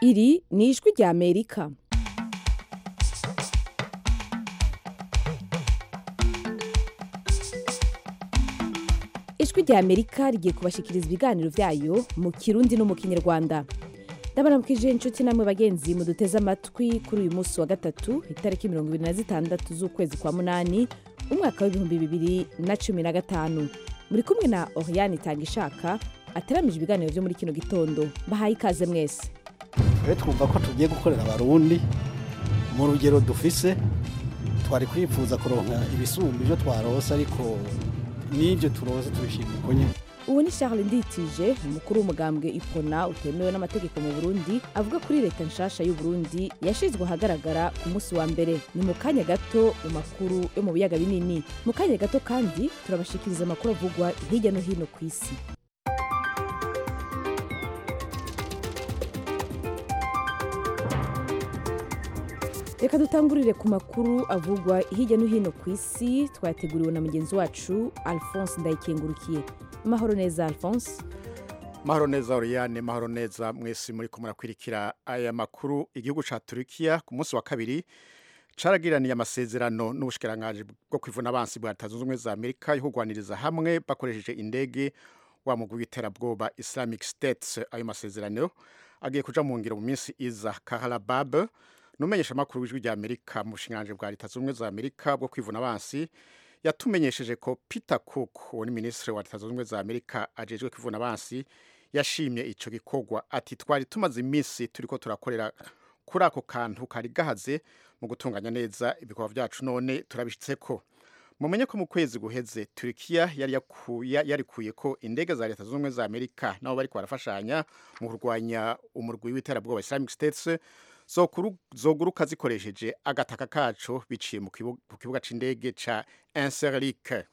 iri ni ijwi rya amerika ijwi rya amerika rigiye kubashikiriza ibiganiro byayo mu kirundi no mu kinyarwanda ndabaramukije inshuti namwe bagenzi muduteze amatwi kuri uyu munsi wa gatatu itariki mirongo ibiri na zitandatu z'ukwezi kwa munani umwaka w'ibihumbi bibiri na cumi na gatanu muri kumwe na oriane itangishaka ateramije ibiganiro byo muri kino gitondo bahaye ikaze mwese twe twumva ko tugiye gukorera abarundi mu rugero dufise twari kwifuza kuronka ibisumba ibyo twarose ariko n'ibyo turose tubishimira uko nyine ubu ni charles nditije umukuru w'umugambwe ipona utemewe n'amategeko mu burundi avuga kuri leta nshasha y'u Burundi yashizwe ahagaragara ku munsi wa mbere ni mu kanya gato mu makuru yo mu biyaga binini mu kanya gato kandi turabashikiriza amakuru avugwa hirya no hino ku isi reka dutangurire ku makuru avugwa hirya no hino ku isi twayateguriwe na mugenzi wacu alphonse ndayikengurukiye amahoro neza alphonse mahoro neza Oriane mahoro neza mwese muri ko murakwirikira aya makuru igihugu ca Turkiya ku munsi wa kabiri caragiraniye amasezerano n'ubushikiranganje bwo kwivuna abansi bwa Leta Zunze Ubumwe za Amerika yo kugwaniriza hamwe bakoresheje indege wa mugwi w'iterabwoba Islamic State ayo masezerano agiye kuja mu ngiro mu minsi iza Kahalabab numenyesha makuru w'ijwi rya Amerika mu bushinganje bwa Leta Zunze Ubumwe za Amerika bwo kwivuna abansi yatumenyesheje ko Peter Cook uwo ni minisitiri wa Leta Zunze Ubumwe za Amerika ajejwe kwivuna abansi yashimye ico gikorwa ati twari tumaze iminsi turiko turakorera kuri ako kantu kari gahaze mu gutunganya neza ibikorwa vyacu none turabishitseko mumenye ko mu kwezi guheze Turkiya yari yakuye yarikuye ko indege za Leta Zunze Ubumwe za Amerika nabo bariko barafashanya mu kurwanya umurwi w'iterabwoba Islamic State zoguruka zikoresheje agataka kaco biciye mu kibuga c'indege ca Incirlik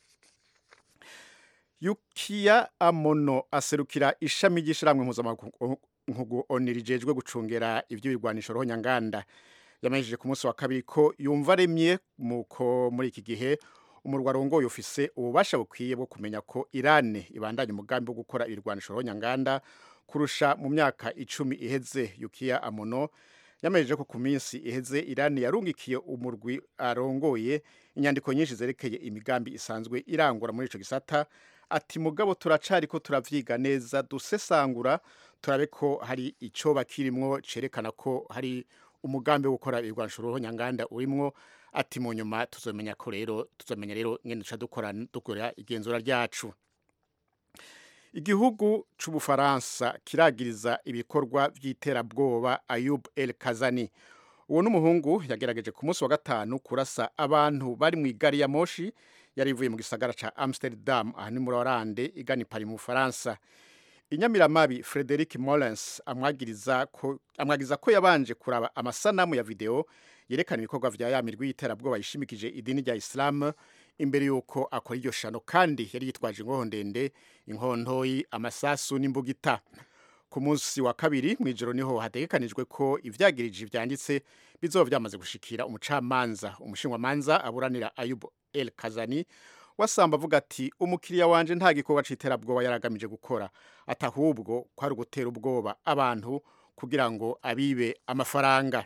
Yukiya Amono aserukira ishami ry'ishiramwe mpuzamakungu ONU rijejwe gucungera ivy'ibirwanisho roho nyanganda yamenyesheje ku munsi wa kabiri ko yumva aremye muko muri iki gihe umurwa arongoye ufise ububasha bukwiye bwo kumenya ko Iran ibandanya umugambi wo gukora ibirwanisho roho nyanganda kurusha mu myaka icumi iheze Yukiya Amono yamenyeje ko ku minsi iheze Iran yarungikiye umurwi arongoye inyandiko nyinshi zerekeye imigambi isanzwe irangura muri ico gisata ati mugabo turacari ko turavyiga neza dusesangura turabe ko hari ico bakirimwo cerekana ko hari umugambi wo gukora ibigwanisho roho nyanganda urimwo ati mu nyuma tuzomenya ko rero tuzomenya rero ngene duca dukora dukora igenzura ryacu igihugu c'ubufaransa kiragiriza ibikorwa vy'iterabwoba Ayub El Kazani uwo n'umuhungu yagerageje ku munsi wa gatanu kurasa abantu bari mu igari ya moshi yari ivuye mu gisagara ca Amsterdam aha ni muri Oranje igana Paris mu Faransa inyamiramabi Frederic Mollens amwagiriza ko amwagiza ko yabanje kuraba amasanamu ya video yerekana ibikorwa vya yamirwi y'iterabwoba yishimikije idini rya Islam imbere yuko akora iryo shano kandi yari yitwaje inkoho ndende inkontoyi amasasu n'imbugita ku munsi wa kabiri mu ijoro niho hategekanijwe ko ivyagirije vyanditse bizoba vyamaze gushikira umucamanza umushinwamanza aburanira Ayub El Kazani wasamba avuga ati umukiriya wanje nta gikorwa c'iterabwoba yaragamije gukora atahubwo ko ari ugutera ubwoba abantu kugira ngo abibe amafaranga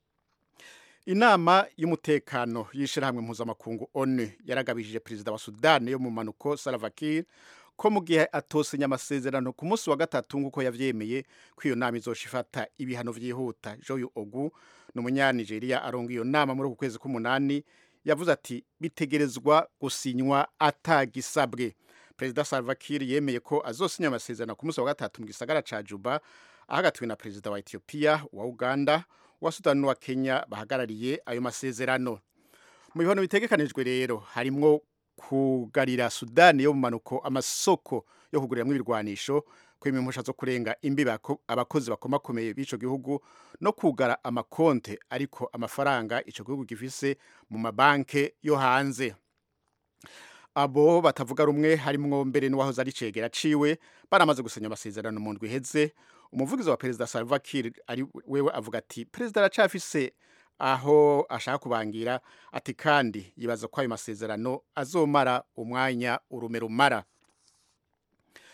inama y'umutekano y'ishirahamwe mpuzamakungu ONU yaragabishije perezida wa Sudan yo mu manuko Salva Kiir ko mu gihe atosinya amasezerano ku munsi wa gatatu nk'uko yavyemeye ko iyo nama izosha ifata ibihano vyihuta Joyu Ogu ni umunyanigeriya aronga iyo nama muri uku kwezi k'umunani yavuze ati bitegerezwa gusinywa atagisabwe perezida Salva Kiir yemeye ko azosinya amasezerano ku munsi wa gatatu mu gisagara ca Juba ahagatiwe na perezida wa Ethiopia wa Uganda wa Sudan n'uwa Kenya bahagarariye ayo masezerano mu bihano bitegekanijwe rero harimwo kugarira Sudani yo mu manuko amasoko yo kuguriramwo ibirwanisho kwima impusha zo kurenga imbibi abakozi bakomakomeye b'ico gihugu no kugara amakonte ariko amafaranga ico gihugu gifise mu mabanke yo hanze abo batavuga rumwe harimwo mbere n'uwahoze ari cegera ciwe baramaze gusenya amasezerano mu ndwi iheze umuvugizi wa perezida Salva Kiir ari wewe avuga ati perezida aracafise aho ashaka kubangira ati kandi yibaza ko ayo masezerano azomara umwanya urume rumara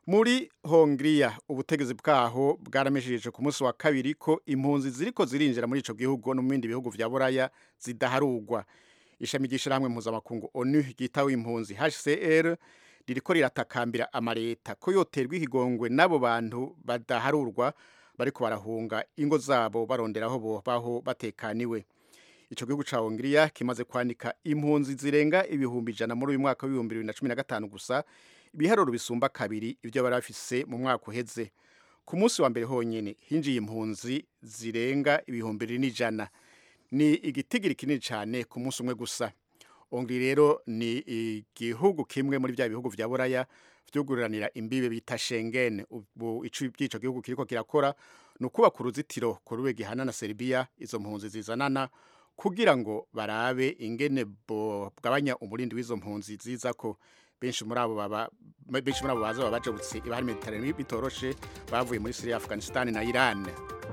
muri hongiriya ubutegetsi bwaho bwaramesheje ku munsi wa kabiri ko impunzi ziriko zirinjira muri ico gihugu no mu bindi bihugu vya buraya zidaharurwa ishami ry'ishirahamwe mpuzamakungu onu ryitaho impunzi hcr ririko riratakambira amareta ko yoterwa ikigongwe n'abo bantu badaharurwa bariko barahunga ingo zabo barondera aho bobaho batekaniwe ico gihugu ca hongiriya kimaze kwanika impunzi zirenga ibihumbi ijana muri uyu mwaka w'ibihumbi bibiri na cumi na gatanu gusa ibiharuro bisumba kabiri ibyo bari bafise mu mwaka uheze ku munsi wa mbere honyine hinjiye impunzi zirenga ibihumbi bibiri n'ijana ni igitigiri kinini cyane ku munsi umwe gusa ongiri rero ni igihugu kimwe muri bya bihugu vya buraya vyugururanira imbibe bita Schengen ubu ico by'ico gihugu kiriko kirakora ni ukubaka uruzitiro ku rube gihana na Serbia izo mpunzi zizanana kugira ngo barabe ingene bwabanya umurindi w'izo mpunzi ziza ko benshi muri abo baba benshi muri abo baza baba bajabutse ibahari Mediterane bitoroshe bavuye muri Syria Afghanistan na Iran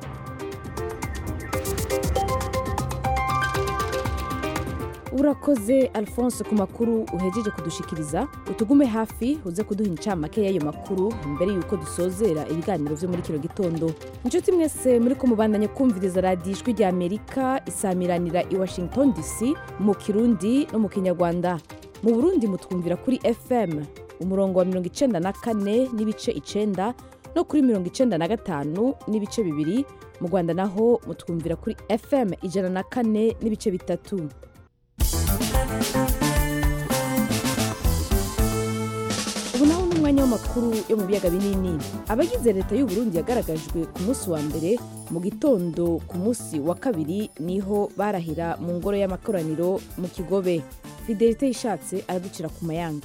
urakoze alphonse ku makuru uhejeje kudushikiriza utugume hafi uze kuduha incamake y'ayo makuru mbere y'uko dusozera ibiganiro vyo muri kino gitondo inshuti mwese muri ko mubandanye kumviriza radiyo ijwi rya amerika isamiranira i washington dc mu kirundi no mu kinyarwanda mu burundi mutwumvira kuri fm umurongo wa mirongo icenda na kane n'ibice icenda no kuri mirongo icenda na gatanu n'ibice bibiri mu rwanda naho mutwumvira kuri fm ijana na kane n'ibice bitatu ubu naho ni umwanya w'amakuru yo mu biyaga binini abagize leta y'u Burundi yagaragajwe ku munsi wa mbere mu gitondo ku munsi wa kabiri niho barahira mu ngoro y'amakoraniro mu kigobe fidelite yishatse araducira ku mayanga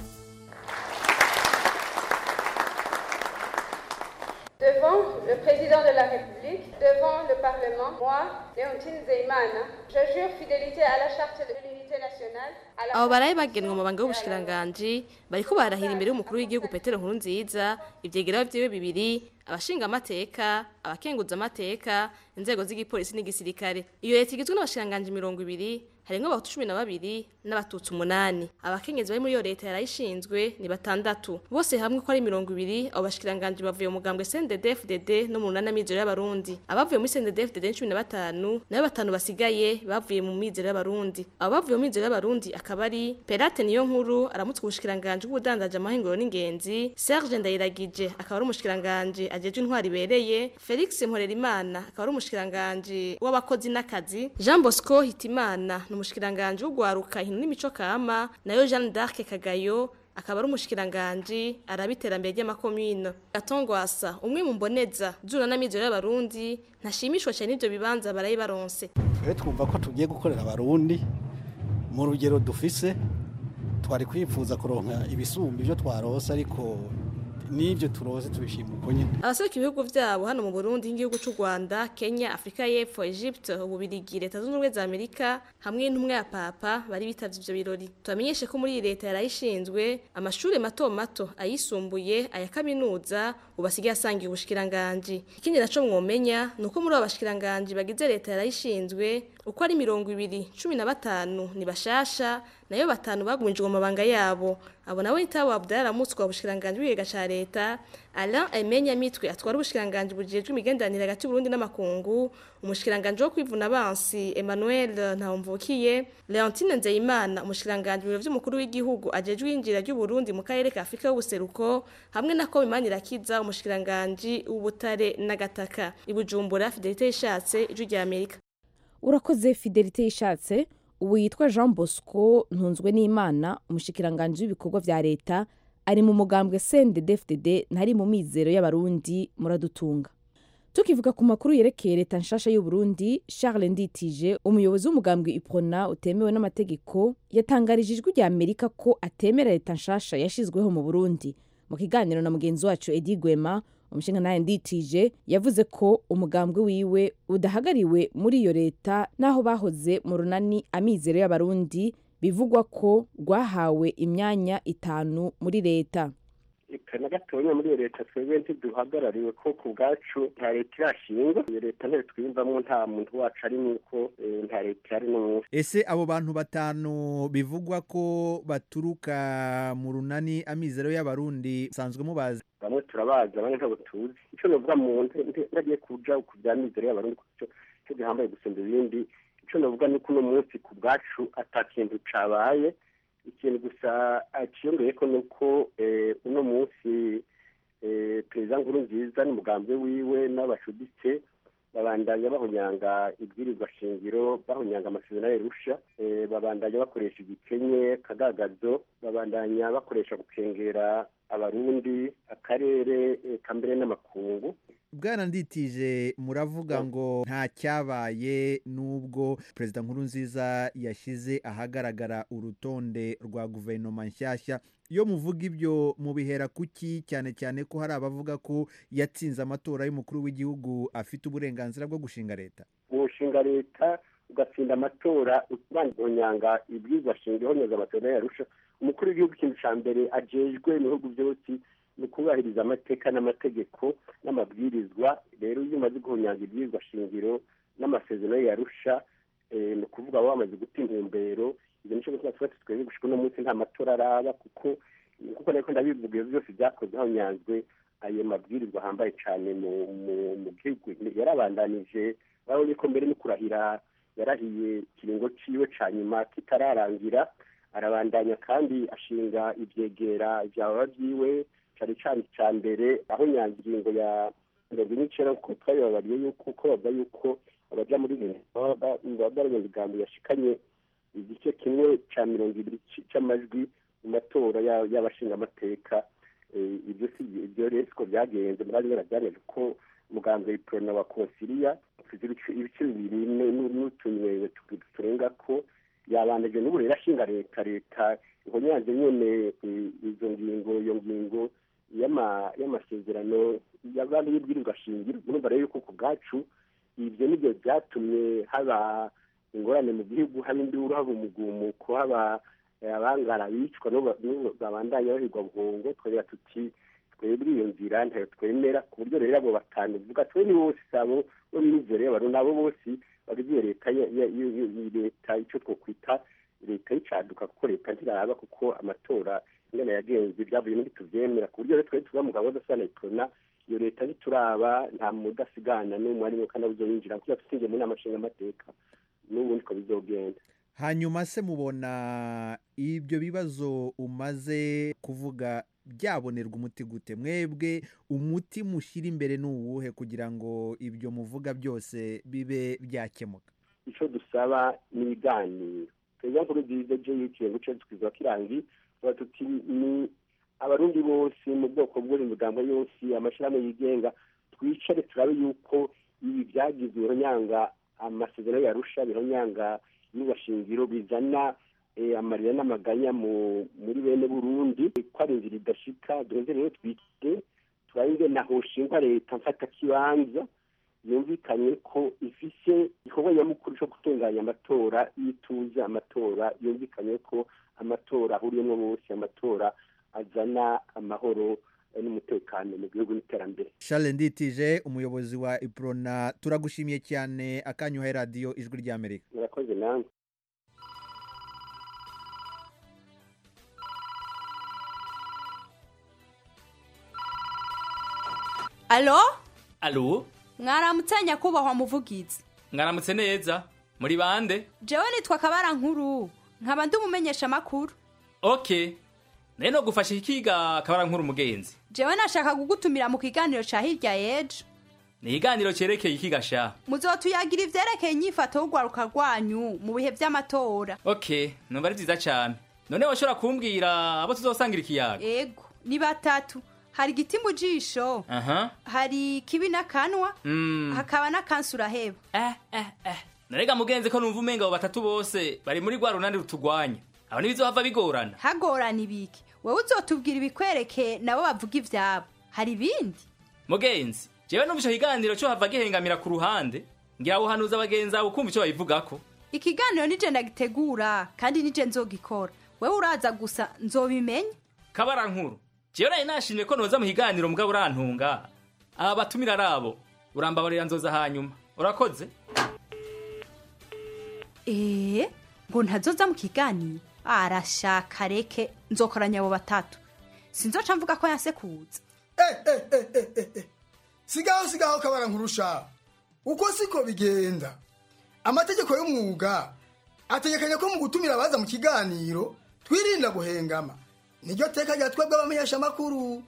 Devant le président de la République, devant le Parlement, moi, Léontine Zeimana, je jure fidélité à la charte de l'unité nationale. à la abo baraye bagenwe mu banga y'ubushikiranganji bariko barahira imbere y'umukuru w'igihugu petero nkuru nziza ivyegeraho vyiwe bibiri abashinga amateka abakenguza amateka inzego z'igipolisi n'igisirikare iyo leta igizwe n'abashikiranganji mirongo ibiri harimwo abahutu cumi na babiri n'abatutsi umunani abakenyezi bari muri iyo leta yarayishinzwe ni batandatu bose hamwe ko ari mirongo ibiri abo bashikiranganji bavuye mu mugambwe CNDD-FDD no mu runana mizero y'abarundi abavuye muri CNDD-FDD ni cumi na batanu nayo batanu basigaye bavuye mu mizero y'abarundi abo bavuye mu mizero y'abarundi akaba ari Perate niyo nkuru aramutse ubushikiranganji bw'ubudandaje amahinguro n'ingenzi Serge Ndayiragije akaba ari umushikiranganji ajejwe intwari ibereye Felix Mporerimana akaba ari umushikiranganji w'abakozi n'akazi Jean Bosco Hitimana ni umushikiranganji w'ugwaruka hino n'imico kama nayo Jeanne d'Arc Kagayo akaba ari umushikiranganji arabiterambere ry'amakomine gatongwasa umwe mu mboneza zuna n'amizero y'abarundi ntashimishwa cyane n'ivyo bibanza baraye baronse twe twumva ko tugiye gukorera abarundi mu rugero dufise twari kwifuza kuronka ibisumba ibyo twarose ariko n'ibyo turose tubishima uko nyine abaseruka ibihugu vyabo hano mu Burundi nk'igihugu c'u Rwanda Kenya Afrika y'Epfo Egypte Ububirigi Leta zunze ubumwe za Amerika hamwe n'intumwa ya Papa bari bitavye ivyo birori tubamenyeshe ko muri iyi leta yarayishinzwe amashuri mato mato ayisumbuye aya kaminuza ubasigaye asangiye ubushikiranganji ikindi naco mwomenya ni uko muri abo bashikiranganji bagize leta yarayishinzwe uko ari mirongo ibiri cumi na batanu ni bashasha nayo batanu bagumijwe mu mabanga yabo abo nawe nitabo Abdallah Ramutswa ubushikiranganji bw'igiga ca leta Alain Emenya Mitwe atwara ubushikiranganji bujejwe imigenderanire hagati y'Uburundi n'amakungu umushikiranganji wo kwivuna abansi Emmanuel Ntawumvukiye Leontine Nzeyimana umushikiranganji mu biro vy'umukuru w'igihugu ajejwe injira ry'Uburundi mu karere ka Afrika y'ubuseruko hamwe na ko Imanirakiza umushikiranganji w'ubutare n'agataka ibujumbura Fidelite yishatse ijwi rya Amerika urakoze fidelite yishatse ubu yitwa jean bosco ntunzwe n'imana umushikiranganji w'ibikorwa vya leta ari mu mugambwe cndd ntari mu mizero y'abarundi muradutunga tukivuga ku makuru yerekeye leta nshasha y'uburundi charles nditije umuyobozi w'umugambwe iprona utemewe n'amategeko yatangarije ijwi rya amerika ko atemera leta nshasha yashizweho mu burundi mu kiganiro na mugenzi wacu edi gwema umushinga nawe nditije yavuze ko umugambwe wiwe udahagariwe muri iyo leta n'aho bahoze mu runani amizero y'abarundi bivugwa ko rwahawe imyanya itanu muri leta eka na gatonya muri iyo leta twebwe ntiduhagarariwe ko ku bwacu nta leta irashingwa iyo leta ntayo twiyumvamo nta muntu wacu ari nuko eh, nta leta ihari n'umunsi ese abo bantu batanu bivugwa ko baturuka mu runani amizero y'abarundi musanzwe mubazi bamwe turabazi abandi ntabwo tuzi icyo novuga mu ntagiye kuja ku bya mizero y'abarundi kuko ico ico gihambaye gusumba ibindi icyo novuga ni ko uno munsi ku bwacu ata kintu cabaye ikintu gusa aciyongeye ko ni uko eh, uno munsi eh, perezida nkuru nziza n'umugambi wiwe n'abacuditse babandanya bahonyanga ibwirizwa shingiro bahonyanga amasezerano y'irusha eh, babandanya bakoresha igikenye kagagazo babandanya bakoresha gukengera abarundi akarere eka mbere n'amakungu bwana nditije muravuga ngo nta cyabaye n'ubwo perezida nkuru nziza yashyize ahagaragara urutonde rwa guverinoma nshyashya iyo muvuga ibyo mubihera kuki cyane cyane ko hari abavuga ko yatsinze amatora y'umukuru w'igihugu afite uburenganzira bwo gushinga leta gushinga leta ugatsinda amatora ubanyanga ibwirizwa shingiro honyoza amatora yarusha umukuru w'igihugu ikintu cya mbere ajejwe mu bihugu byose ni ukubahiriza amateka n'amategeko n'amabwirizwa rero iyo umaze guhonyanga ibwirizwa shingiro n'amasezerano yarusha ni ukuvuga waba wamaze guta intumbero ibyo nicyo gutuma tuba twebwe gushika uno munsi nta matora araba kuko kuko ariko ndabivuga ibyo byose byakozwe hahonyanzwe ayo mabwirizwa ahambaye cyane mu mu gihugu yarabandanije urabona ko mbere no kurahira yarahiye ikiringo ciwe ca nyuma kitararangira arabandanya kandi ashinga ivyegera vyaba vyiwe cari cane ca mbere aho nyangingo ya mirongo ine n'icenda kuko twabibabariye yuko uko bavuga yuko abaja muri baba bari mu bigambo yashikanye igice kimwe ca mirongo ibiri c'amajwi mu matora y'abashingamateka ibyo si ibyo rero siko byagenze murari barabyaneje ko muganga iprona wa konsiliya ufite ibice bibiri n'utunywero turenga ko yabandaje n'ubu rero ashinga leta leta ihonyanze nyene izo ngingo iyo ngingo y'amasezerano y'abandi y'ibwirizwa shingiro urumva rero yuko ku bwacu ibyo nibyo byatumye haba ingorane mu gihugu haba induru haba umugumuko haba abangara bicwa n'ubu babandanya bahigwa buhongo twebwe tuti twebwe iyo nzira ntayo twemera ku buryo rero abo batanu vuga twe ni bose sabo bo mizero y'abantu nabo bose bagize leta leta icyo twokwita leta y'icaduka kuko leta ntiraba kuko amatora ingana yagenze ibyavuye muri tuvyemera ku buryo rero twebwe tuba mu gahunda sana iprona iyo leta ntituraba nta mudasigana n'umwe arimo kandi abuzoyinjira kuko tusingiye mu nama nshingamateka n'ubundi ko bizogenda hanyuma se mubona ibyo bibazo umaze kuvuga byabonerwa umuti gute mwebwe umuti mushyira imbere ni uwuhe kugira ngo ibyo muvuga byose bibe byakemuka icyo dusaba ni ibiganiro perezida nkuru nziza je yiciye guce twiza kirangi tuba tuti ni abarundi bose mu bwoko bw'uri migambo yose amashyirahamwe yigenga twicare turabe yuko ibi byagize ibihonyanga amasezerano yarusha bihonyanga n'ubashingiro bizana amarira n'amaganya muri bene burundi ko ari inzira idashika duheze rero twite turabe na hoshingwa leta mfata kibanza yumvikanye ko ifise igikorwa nyamukuru cyo gutunganya amatora y'ituze amatora yumvikanye ko amatora ahuriyemo bose amatora azana amahoro n'umutekano mu gihugu n'iterambere Charles Nditije umuyobozi wa Iprona turagushimiye cyane akanyuha radiyo ijwi ry'Amerika murakoze namwe alo alo mwaramutse nyakubahwa muvugizi mwaramutse neza muri bande jewe nitwa kabara nkuru nkaba ndi umumenyesha amakuru ok nayo no gufasha ikiga kabara nkuru umugenzi jewe nashaka kugutumira mu kiganiro ca hirya yejo ni ikiganiro cyerekeye ikiga sha muzotuyagira ivyerekeye inyifato y'urwaruka rwanyu mu bihe vy'amatora ok numva ari vyiza cane none washobora kumbwira abo tuzosangira ikiyaga ego ni batatu hari igiti mu jisho aha hari kibi n'akanwa mm. hakaba n'akansi uraheba eh eh eh narega mugenzi ko numva umenga abo batatu bose bari muri rwa runani rutugwanya abo ntibizohava bigorana hagorana ibiki wewe uzotubwira ibikwereke nabo bavuga ivyabo hari ibindi mugenzi jewe numva ico kiganiro co hava gihengamira ku ruhande ngira buhanuza abagenzi abo kumva ico babivugako ikiganiro nije ndagitegura kandi nije nzogikora wewe uraza gusa nzobimenya kabara nkuru jewe nari nashimye ko noza mu kiganiro mugabo urantunga aba batumira ari abo urambabarira nzoza hanyuma urakoze eee ngo ntazoza mu kiganiro arashaka reke nzokoranya abo batatu sinzoca mvuga ko yanse kuza sigaho sigaho kabara nkurusha uko siko bigenda amategeko y'umwuga ategekanya ko mu gutumira abaza mu kiganiro twirinda guhengama niryo teka rya twebwe abamenyeshamakuru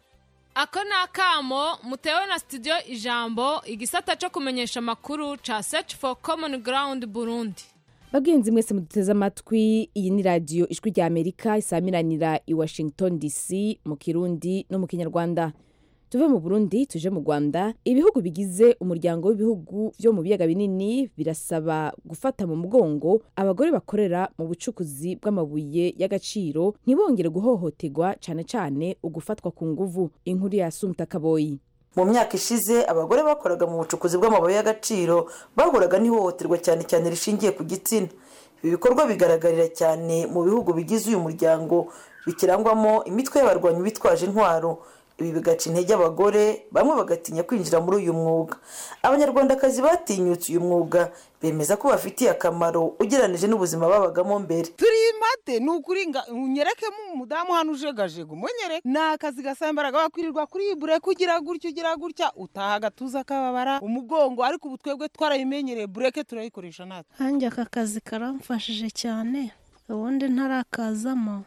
ako ni akamo mutewe na studio ijambo igisata cyo kumenyesha amakuru ca search for common ground burundi bagenzi mwese muduteze amatwi iyi ni radiyo ijwi rya amerika isamiranira i washington dc mu kirundi no mu kinyarwanda tuve mu burundi tuje mu rwanda ibihugu bigize umuryango w'ibihugu byo mu biyaga binini birasaba gufata mu mugongo abagore bakorera mu bucukuzi bw'amabuye y'agaciro ntibongere guhohoterwa cyane cyane ugufatwa ku nguvu inkuru ya sumta kaboyi mu myaka ishize abagore bakoraga mu bucukuzi bw'amabuye y'agaciro bahuraga n'ihohoterwa cyane cyane rishingiye ku gitsina ibi bikorwa bigaragarira cyane mu bihugu bigize uyu muryango bikirangwamo imitwe y'abarwanyi bitwaje intwaro ibi bigaca intege abagore bamwe bagatinya kwinjira muri uyu mwuga abanyarwandakazi batinyutse uyu mwuga bemeza ko bafitiye akamaro ugereranije n'ubuzima babagamo mbere turi mate ni ukuri unyerekemo umudamu hano ujegajega umunyereke ni akazi gasaba imbaraga wakwirirwa kuri bure kugira gutya ugira gutya utaha agatuza kababara umugongo ariko ubu twebwe twarayimenyereye bureke turayikoresha natwe hanjye aka kazi karamfashije cyane ubundi ntarakazamo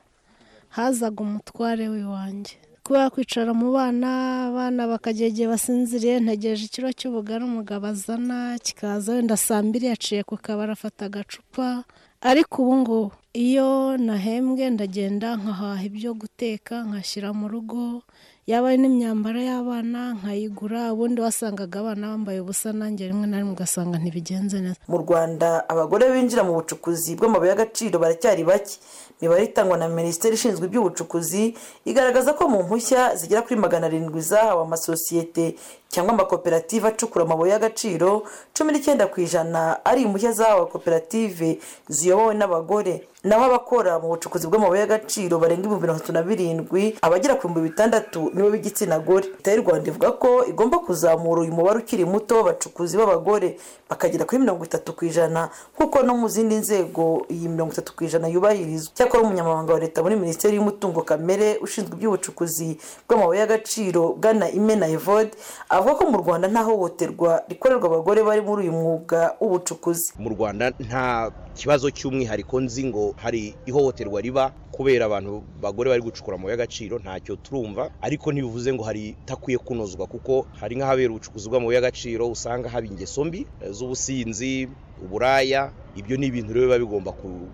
hazaga umutware w'iwanjye kubera kwicara mu bana abana bakagera igihe basinziriye ntegereje ikiro cy'ubugari umugabo azana kikaza wenda saa mbiri yaciye ku kabari afata agacupa ariko ubu ngubu iyo nahembwe ndagenda nkahaha ibyo guteka nkashyira mu rugo yaba ari n'imyambaro y'abana nkayigura ubundi wasangaga abana bambaye ubusa nanjye rimwe na rimwe ugasanga ntibigenze neza mu rwanda abagore binjira mu bucukuzi bw'amabuye y'agaciro baracyari bake imibare itangwa na minisiteri ishinzwe iby'ubucukuzi igaragaza ko mu mpushya zigera kuri magana arindwi zahawe amasosiyete cyangwa amakoperative acukura amabuye y'agaciro cumi n'icyenda ku ijana ari impushya zahawe koperative ziyobowe n'abagore naho abakora mu bucukuzi bw'amabuye y'agaciro barenga ibihumbi mirongo itatu na birindwi abagera ku bihumbi bitandatu nibo b'igitsina gore leta y'u rwanda ivuga ko igomba kuzamura uyu mubare ukiri muto w'abacukuzi b'abagore bakagera kuri mirongo itatu ku ijana nk'uko no mu zindi nzego iyi mirongo itatu ku ijana yubahirizwa cyakora umunyamabanga wa leta muri minisiteri y'umutungo kamere ushinzwe iby'ubucukuzi bw'amabuye y'agaciro bwana imena evode avuga ko mu rwanda nta hohoterwa rikorerwa abagore bari muri uyu mwuga w'ubucukuzi mu rwanda nta kibazo cy'umwihariko nzi ngo hari ihohoterwa riba kubera abantu bagore bari gucukura amabuye y'agaciro ntacyo turumva ariko ntibivuze ngo hari itakwiye kunozwa kuko hari nk'ahabera ubucukuzi bw'amabuye y'agaciro usanga haba ingeso mbi z'ubusinzi uburaya ibyo ni ibintu rero biba bigomba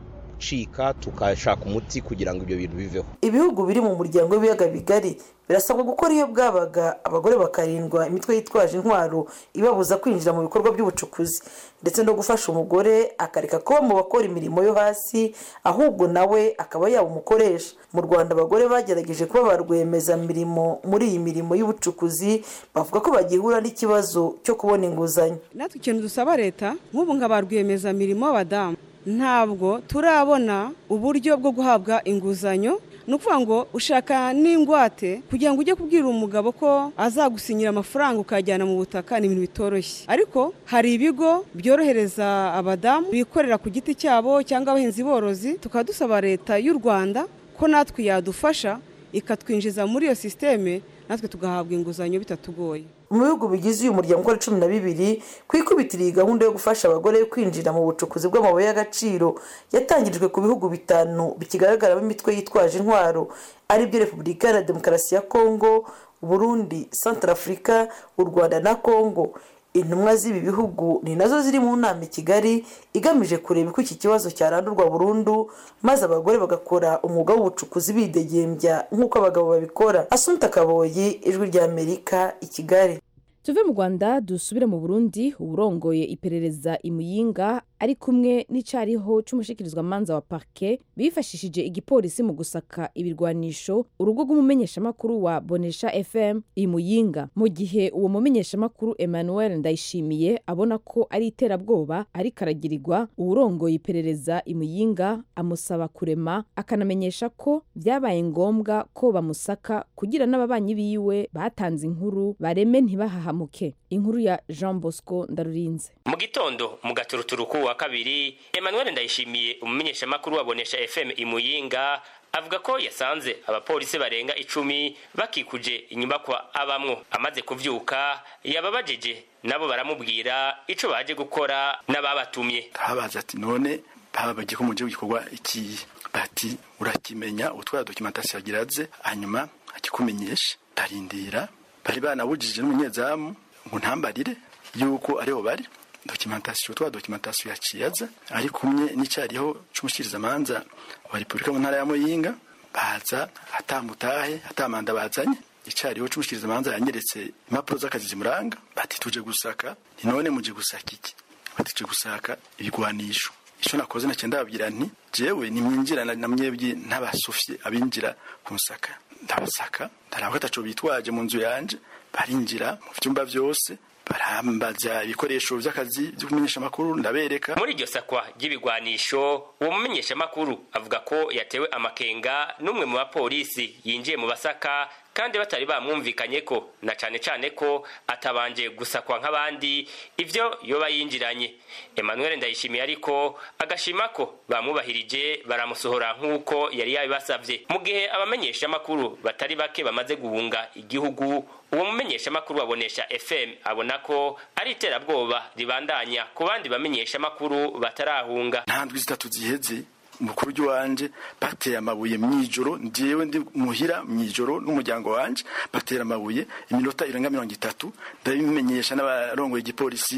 gucika tukashaka umuti kugira ngo ibyo bintu biveho ibihugu biri mu muryango w'ibiyaga bigari birasabwa gukora iyo bwabaga abagore bakarindwa imitwe yitwaje intwaro ibabuza kwinjira mu bikorwa by'ubucukuzi ndetse no gufasha umugore akareka kuba mu bakora imirimo yo hasi ahubwo nawe akaba yaba umukoresha mu rwanda abagore bagerageje kuba ba rwiyemezamirimo muri iyi mirimo y'ubucukuzi bavuga ko bagihura n'ikibazo cyo kubona inguzanyo natwe ikintu dusaba leta nk'ubu nka ba rwiyemezamirimo b'abadamu ntabwo turabona uburyo bwo guhabwa inguzanyo ni ukuvuga ngo ushaka n'ingwate kugira ngo ujye kubwira umugabo ko azagusinyira amafaranga ukajyana mu butaka ni ibintu bitoroshye ariko hari ibigo byorohereza abadamu bikorera ku giti cyabo cyangwa abahinzi borozi tukaba dusaba leta y'u rwanda ko natwe yadufasha ikatwinjiza muri iyo sisiteme natwe tugahabwa inguzanyo bitatugoye mu bihugu bigize uyu muryango ukora cumi na bibiri ku ikubitiro iyi gahunda yo gufasha abagore kwinjira mu bucukuzi bw'amabuye y'agaciro yatangirijwe ku bihugu bitanu bikigaragaramo imitwe yitwaje intwaro aribyo repubulika iharanira demokarasi ya kongo burundi santarafurika u rwanda na kongo intumwa z'ibi bihugu ni nazo ziri mu nama i kigali igamije kureba uko iki kibazo cyarandurwa burundu maze abagore bagakora umwuga w'ubucukuzi bidegembya nk'uko abagabo babikora asunta kaboyi ijwi ry'amerika i kigali tuve mu rwanda dusubire mu burundi uburongoye iperereza imuyinga ari kumwe n'icariho c'umushikirizwamanza wa parke bifashishije igipolisi mu gusaka ibirwanisho urugo rw'umumenyeshamakuru wa bonesha fm i muyinga mu gihe uwo mumenyeshamakuru emmanuel ndayishimiye abona ko ari iterabwoba ariko aragirirwa uwurongoye iperereza i muyinga amusaba kurema akanamenyesha ko vyabaye ngombwa ko bamusaka kugira n'ababanyi biwe batanze inkuru bareme ntibahahamuke inkuru ya jean bosco ndarurinze mu gitondo mu gaturuturuku wa kabiri emmanuel ndayishimiye umumenyeshamakuru wabonesha fm imuyinga avuga ko yasanze abapolisi barenga icumi bakikuje inyubakwa abamwo amaze kuvyuka yababajeje nabo baramubwira ico baje gukora n'ababatumye habaza ati none baba bagiye ko mu gihugu gikorwa ikiyi bati urakimenya utwara documentation yagiraze hanyuma akikumenyesha ndarindira bari banabujije n'umunyezamu ngo ntambarire yuko ariho bari documentation twa documentation yaciyaza ari kumwe n'icyariho c'umushikirizamanza wa Republika mu ntara ya Muyinga baza atamutahe atamanda bazanye icyariho c'umushikirizamanza yanyeretse impapuro z'akazi zimuranga bati tuje gusaka ni none muje gusaka iki bati tuje gusaka ibigwanisho icyo nakoze nacyo ndababwira nti jewe nimwinjira na mwebwe ntabasufye abinjira kunsaka ndabasaka ndaraba ko ataco bitwaje mu nzu yanje barinjira mu vyumba vyose barambaza ibikoresho vy'akazi vyo kumenyesha amakuru ndabereka muri iryo sakwa ry'ibigwanisho uwo mumenyeshamakuru avuga ko yatewe amakenga n'umwe mu bapolisi yinjiye mu basaka kandi batari bamwumvikanye ko na cane cane ko atabanje gusakwa nk'abandi ivyo yoba yinjiranye emmanuel ndayishimiye ariko agashima ko bamwubahirije baramusohora nk'uko yari yabibasavye mu gihe abamenyeshamakuru batari bake bamaze guhunga igihugu uwo mumenyeshamakuru wabonesha fm abona ko ari iterabwoba ribandanya ku bandi bamenyeshamakuru batarahunga nta ndwi zitatu ziheze mukuru ry'iwanje bateye amabuye mw'ijoro njyewe ndi muhira mw'ijoro n'umuryango wanje batera amabuye iminota irenga mirongo itatu ndabimenyesha n'abarongoye igipolisi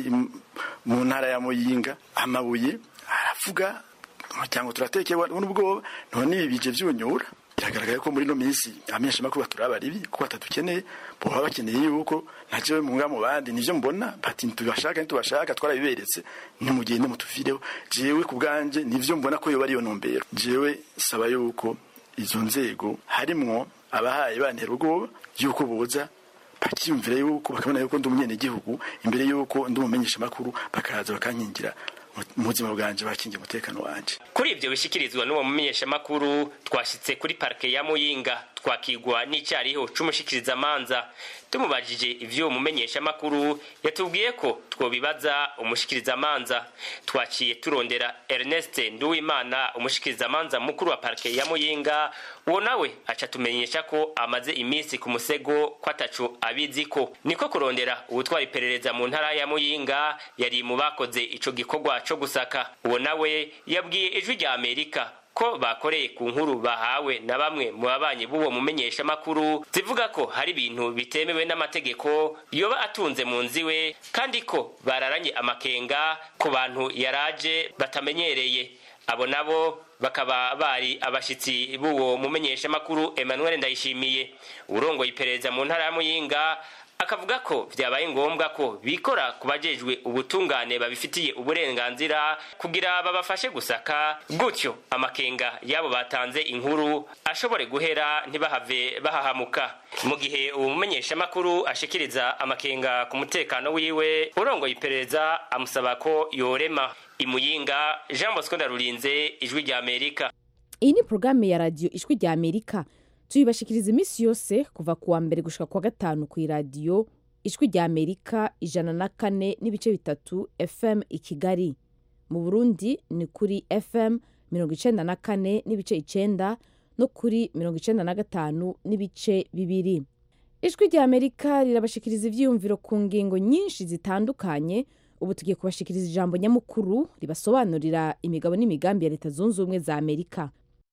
mu ntara ya muyinga amabuye aravuga umuryango turatekewe n'ubwoba none ibi bije vyunyura biragaragara ko muri no minsi amenyesha makuru baturaba ribi kuko batadukeneye boba bakeneye yuko najewe mu ngamo bandi nivyo mbona bati tubashaka ntitubashaka twarabiberetse nimugende mutuvireho jewe ku bwanje nivyo mbona ko yoba ariyo ntumbero jewe saba yuko izo nzego harimwo abahaye bantera ubwoba yuko boza bakiyumvira yuko bakabona yuko ndi umunyenegihugu imbere yuko ndi umumenyesha makuru bakaza bakankingira mu buzima bwanje bakingiye umutekano wanje kuri ivyo bishikirizwa n'uwo mumenyeshamakuru twashitse kuri parike ya muyinga twakigwa n'icyariho c'umushikirizamanza tumubajije ivy'uwo mumenyeshamakuru yatubwiye ko twobibaza umushikirizamanza twaciye turondera ernest nduwimana umushikirizamanza mukuru wa parike ya muyinga uwo nawe aca tumenyesha ko amaze iminsi ku musego ko ataco abiziko niko kurondera uwutwara iperereza mu ntara ya muyinga yari mu bakoze ico gikorwa co gusaka uwo nawe yabwiye ijwi rya amerika ko bakoreye ku nkuru bahawe na bamwe mu babanyi b'uwo mumenyeshamakuru zivuga ko hari ibintu bitemewe n'amategeko yoba atunze mu nzu iwe kandi ko bararanye amakenga ku bantu yaraje batamenyereye abo nabo bakaba bari abashitsi b'uwo mumenyeshamakuru emmanuel ndayishimiye urongoye iperereza mu ntara ya muyinga akavuga ko vyabaye ngombwa ko bikora ku bajejwe ubutungane babifitiye uburenganzira kugira babafashe gusaka gutyo amakenga yabo batanze inkuru ashobore guhera ntibahave bahahamuka mu gihe uwo mumenyeshamakuru ashikiriza amakenga ku mutekano wiwe urongoye iperereza amusaba ko yorema imuyinga jean bosco ndarurinze ijwi rya amerika iyi ni porogaramu ya radiyo ijwi rya amerika tuyibashikiriza iminsi yose kuva ku wa mbere gushika ku wa gatanu ku iradiyo ijwi rya amerika ijana na kane n'ibice bitatu fm i kigali mu burundi ni kuri fm mirongo icenda na kane n'ibice icenda no kuri mirongo icenda na gatanu n'ibice bibiri ijwi rya amerika rirabashikiriza ivyiyumviro ku ngingo nyinshi zitandukanye ubu tugiye kubashikiriza ijambo nyamukuru ribasobanurira imigabo n'imigambi ya leta zunze ubumwe za amerika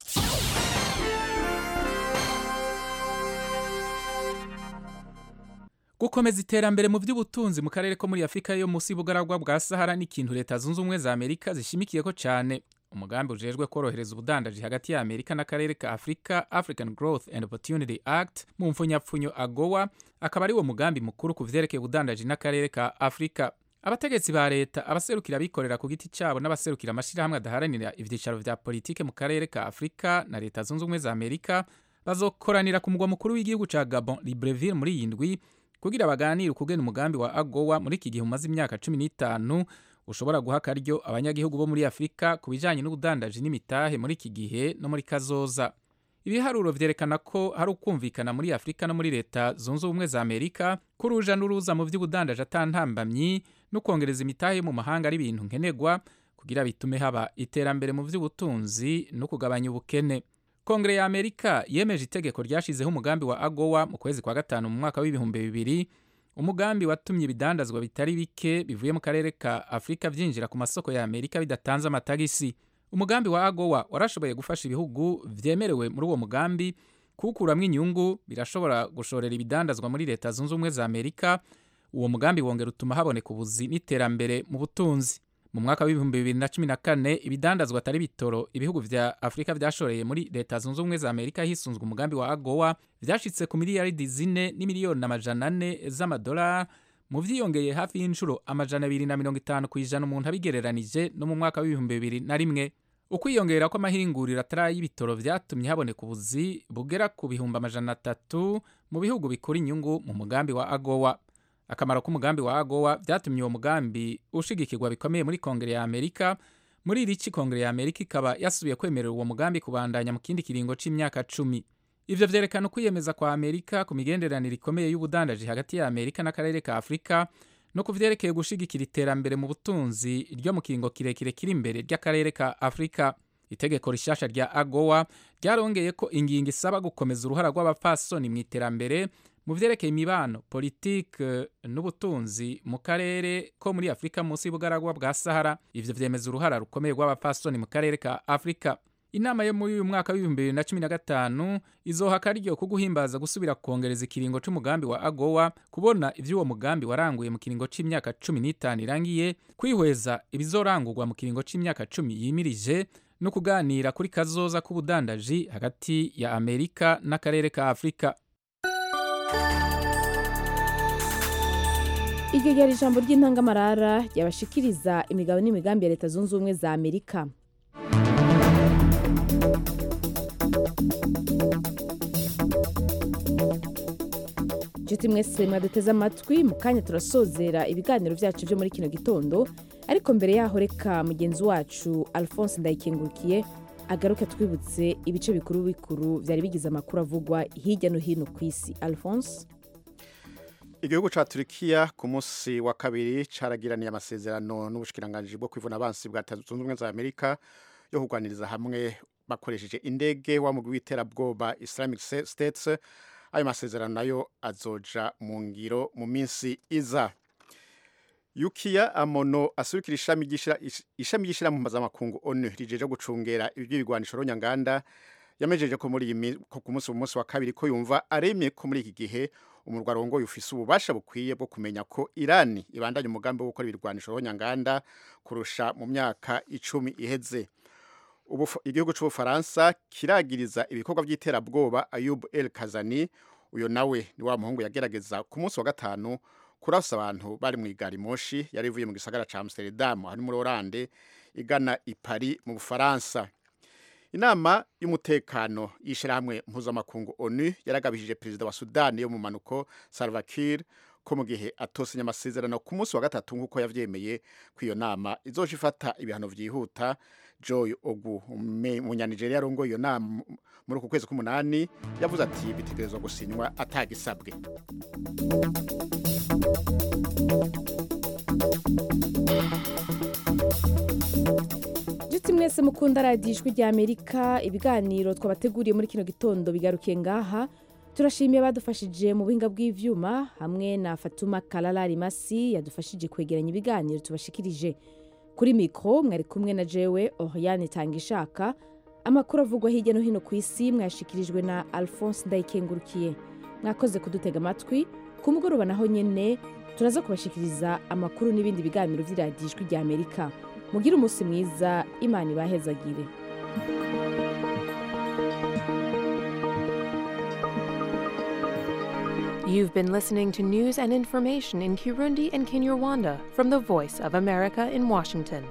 gukomeza iterambere mu by'ubutunzi mu karere ko muri afurika yo munsi y'ubugaragwa bwa sahara ni ikintu leta zunze ubumwe za amerika zishimikiyeko cyane umugambi ujejwe korohereza ubudandaji hagati ya amerika n'akarere ka afurika african growth and opportunity act mu mfunyapfunyo agowa akaba ari wo mugambi mukuru ku vyerekeye ubudandaji n'akarere ka afurika abategetsi ba leta abaserukira abikorera ku giti cyabo n'abaserukira amashyirahamwe adaharanira ibyicaro vya politike mu karere ka afurika na leta zunze ubumwe za amerika bazokoranira ku mugwa mukuru w'igihugu ca gabon libreville muri iyi ndwi kugira baganire ukugena umugambi wa agowa muri iki gihe umaze imyaka cumi n'itanu ushobora guha akaryo abanyagihugu bo muri afurika ku bijanye n'ubudandaji n'imitahe muri iki gihe no muri kazoza ibiharuro vyerekana ko hari ukumvikana muri afurika no muri leta zunze ubumwe za amerika ko uruja n'uruza mu vy'ubudandaji atantambamyi no kwongereza imitahe yo mu mahanga ari ibintu nkenerwa kugira bitume haba iterambere mu vy'ubutunzi no kugabanya ubukene kongere ya amerika yemeje itegeko ryashizeho umugambi wa agowa mu kwezi kwa gatanu mu mwaka w'ibihumbi bibiri umugambi watumye ibidandazwa bitari bike bivuye mu karere ka afurika vyinjira ku masoko ya amerika bidatanze amatagisi umugambi wa agowa warashoboye gufasha ibihugu vyemerewe muri uwo mugambi kuwukuramwo inyungu birashobora gushorera ibidandazwa muri leta zunze ubumwe za amerika uwo mugambi wongera utuma haboneka ubuzi n'iterambere mu butunzi mu mwaka w'ibihumbi bibiri na cumi na kane ibidandazwa atari bitoro ibihugu vya afurika vyashoreye muri leta zunze ubumwe za amerika hisunzwe umugambi wa agowa vyashitse ku miliyaridi zine n'imiliyoni amajana ane z'amadolari mu vyiyongeye hafi y'inshuro amajana abiri na mirongo itanu ku ijana umuntu abigereranije no mu mwaka w'ibihumbi bibiri na rimwe ukwiyongera kw'amahinguriro atari y'ibitoro vyatumye haboneka ubuzi bugera ku bihumbi amajana atatu mu bihugu bikura inyungu mu mugambi wa agowa akamaro k'umugambi wa agowa vyatumye uwo mugambi ushigikirwa bikomeye muri kongere ya amerika muri iri ci kongere ya amerika ikaba yasubiye kwemerera uwo mugambi kubandanya mu kindi kiringo c'imyaka cumi ivyo vyerekana ukwiyemeza kwa amerika ku migenderanire ikomeye y'ubudandaji hagati ya amerika n'akarere ka afurika no ku vyerekeye gushigikira iterambere mu butunzi ryo mu kiringo kirekire kiri imbere ry'akarere ka afurika itegeko rishasha rya agowa ryarongeye ko ingingo isaba gukomeza uruhara rw'abapfasoni mu iterambere mu vyerekeye imibano politike n'ubutunzi mu karere ko muri afurika munsi y'ubugaragwa bwa sahara ivyo vyemeza uruhara rukomeye rw'abapfasoni mu karere ka afurika inama yo muri uyu mwaka w'ibihumbi bibiri na cumi na gatanu izoha akaryo ko guhimbaza gusubira kongereza ikiringo c'umugambi wa agowa kubona ivy'uwo mugambi waranguye mu kiringo c'imyaka cumi n'itanu irangiye kwihweza ibizorangurwa mu kiringo c'imyaka cumi yimirije no kuganira kuri kazoza k'ubudandaji hagati ya amerika n'akarere ka afurika iryo ryari ijambo ry'intangamarara ryabashikiriza imigabo n'imigambi ya leta zunze ubumwe za amerika inshuti mwese mwaduteze amatwi mu kanya turasozera ibiganiro byacu byo muri kino gitondo ariko mbere yaho reka mugenzi wacu alphonse ndayikengurukiye agaruke twibutse ibice bikuru bikuru byari bigize amakuru avugwa hirya no hino ku isi alphonse igihugu ca Turkiya ku munsi wa kabiri caragiraniye amasezerano n'ubushikiranganji bwo kwivuna abansi bwa Leta Zunze Ubumwe za Amerika yo kurwaniriza hamwe bakoresheje indege wa mugwi w'iterabwoba Islamic States ayo masezerano nayo azoja mu ngiro mu minsi iza Yukiya Amono asurikira ishami ry'ishira ishami ry'ishira mu mpuzamakungu ONU rijeje gucungera iby'ibigwanisho ronyanganda yamejeje ko muri iyi ku munsi mu munsi wa kabiri ko yumva aremye ko muri iki gihe umurwa arongoye ufise ububasha bukwiye bwo kumenya ko Irani ibandanya umugambi wo gukora ibirwanisho ronyanganda kurusha mu myaka icumi iheze ubu igihugu c'ubufaransa kiragiriza ibikorwa by'iterabwoba Ayub El Kazani uyo nawe ni wa muhungu yagerageza ku munsi wa gatanu kurasa abantu bari mu igari moshi yari ivuye mu gisagara ca Amsterdam hari muri Oranje igana i Paris mu Bufaransa inama y'umutekano y'ishirahamwe mpuzamakungu onu yaragabishije perezida wa sudani yo mu manuko salva kiir ko mu gihe atosinya amasezerano ku munsi wa gatatu nk'uko yavyemeye ko iyo nama izoja ifata ibihano vyihuta joy ogu umunyanigeriya arongoye iyo nama muri uku kwezi k'umunani yavuze ati bitegerezwa gusinywa atagisabwe inshuti mwese mukunda radiyo ijwi rya amerika ibiganiro twabateguriye muri kino gitondo bigarukiye ngaha turashimiye abadufashije mu buhinga bw'ivyuma hamwe na fatuma karara rimasi yadufashije kwegeranya ibiganiro tubashikirije kuri mikoro mwari kumwe na jewe oriane tanga ishaka amakuru avugwa hirya no hino ku isi mwashikirijwe na alphonse ndayikengurukiye mwakoze kudutega amatwi ku mugoroba naho nyine turaza kubashikiriza amakuru n'ibindi biganiro by'iradiyo ijwi rya amerika mugire umunsi mwiza imana ibahezagire You've been listening to news and information in Kirundi and Kinyarwanda from the Voice of America in Washington.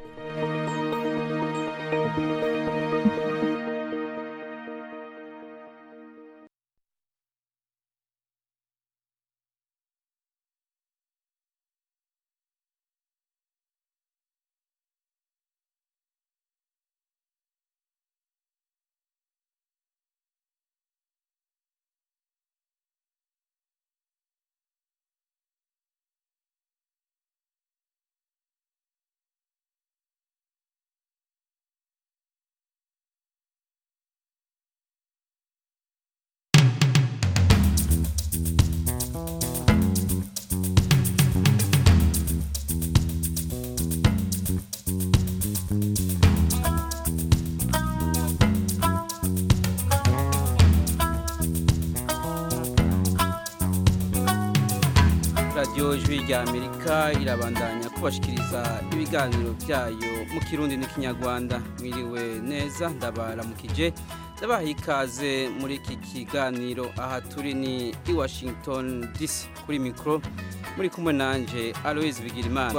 radiyo ijwi rya amerika irabandanya kubashikiriza ibiganiro byayo mu kirundi n'ikinyarwanda mwiriwe neza ndabaramukije ndabaha ikaze muri iki kiganiro aha turi ni i washington dc kuri mikoro muri kumwe nanjye aloise bigirimana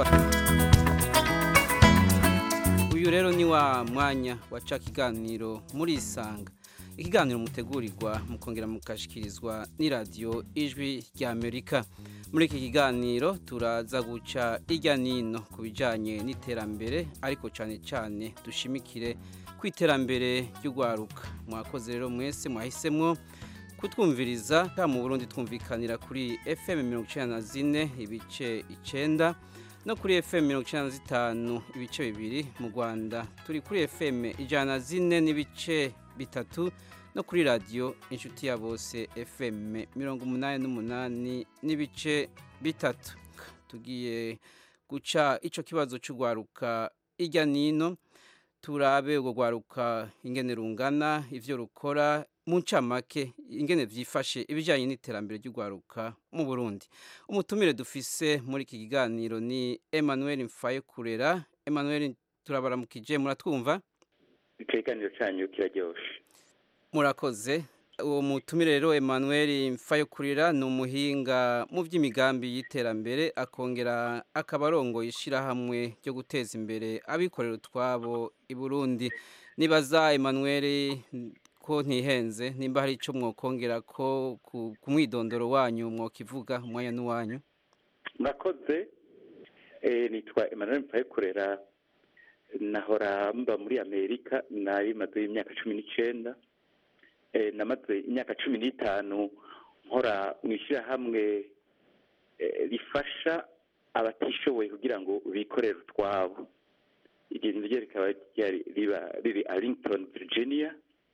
uyu rero ni wa mwanya waca ikiganiro muri isanga ikiganiro mutegurirwa mukongera mukashyikirizwa n'iradiyo ijwi rya amerika muri iki kiganiro turaza guca irya nino ku bijyanye n'iterambere ariko cyane cyane dushimikire ku iterambere ry'urwaruka mwakoze rero mwese mwahisemo kutwumviriza mu burundi twumvikanira kuri fm mirongo icyenda na zine ibice icyenda no kuri fm mirongo icyenda na zitanu ibice bibiri mu rwanda turi kuri fm ijana na zine n'ibice bitatu no kuri radiyo inshuti ya bose fm mirongo umunani n'umunani n'ibice bitatu tugiye guca icyo kibazo cy'urwaruka ijya nino turabe urwo rwaruka ingene rungana ibyo rukora mu ncamake ingene byifashe ibijyanye n'iterambere ry'urwaruka mu burundi umutumire dufise muri iki kiganiro ni emmanuel mfaye kurera emmanuel turabaramukije muratwumva ikiganiro cyanyu kiraryoshye murakoze uwo mutumire rero emmanuel mfayokurira ni umuhinga mu by'imigambi y'iterambere akongera akaba arongoye ishyirahamwe ryo guteza imbere abikorera utwabo i burundi nibaza emmanuel ko ntihenze nimba hari icyo mwokongera ko ku mwidondoro wanyu mwokivuga umwanya n'uwanyu murakoze nitwa emmanuel mfayokurera nahora mba muri amerika nari maze imyaka cumi n'icyenda namaze imyaka cumi n'itanu nkora mu ishyirahamwe rifasha abatishoboye kugira ngo bikorere utwabo iryo ryo rikaba riba riri arlington virginia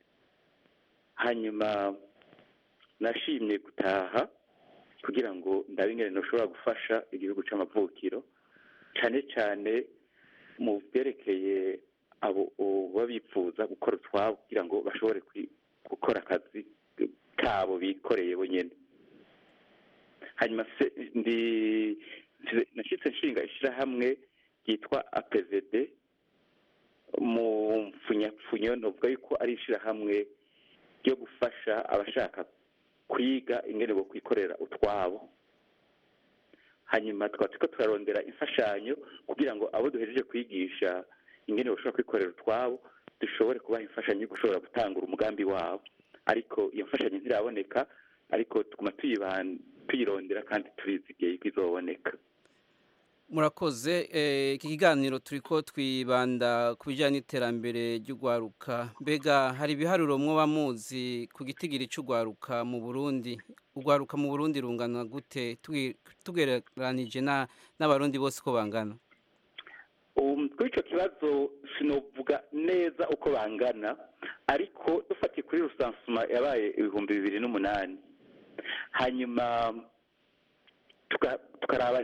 hanyuma nashimye gutaha kugira ngo ndabe ingene ntushobora gufasha igihugu cy'amavukiro cyane cyane mu byerekeye abo baba bifuza gukora utwabo kugira ngo bashobore gukora akazi kabo bikoreye bonyine hanyuma ndi nashyitse nshinga ishyirahamwe ryitwa apvd mu mpfunyapfunyo navuga yuko ari ishyirahamwe ryo gufasha abashaka kwiga ingene bo kwikorera utwabo hanyuma tukaba turiko turarondera imfashanyo kugira ngo abo duhejeje kwigisha ingene bashobora kwikorera utwabo dushobore kubaha imfashanyo yo gushobora gutangura umugambi wabo ariko iyo mfashanyo ntiraboneka ariko tuguma tuyirondera kandi turizigiye ko izoboneka murakoze iki kiganiro turi ko twibanda ku bijyanye n'iterambere ry'urwaruka mbega hari ibiharuro mwoba muzi ku gitigiri cy'urwaruka mu burundi urwaruka mu burundi rungana gute tugereranije n'abarundi bose uko bangana kuri icyo kibazo sinovuga neza uko bangana ariko dufatiye kuri rusansuma yabaye ibihumbi bibiri n'umunani hanyuma tukaraba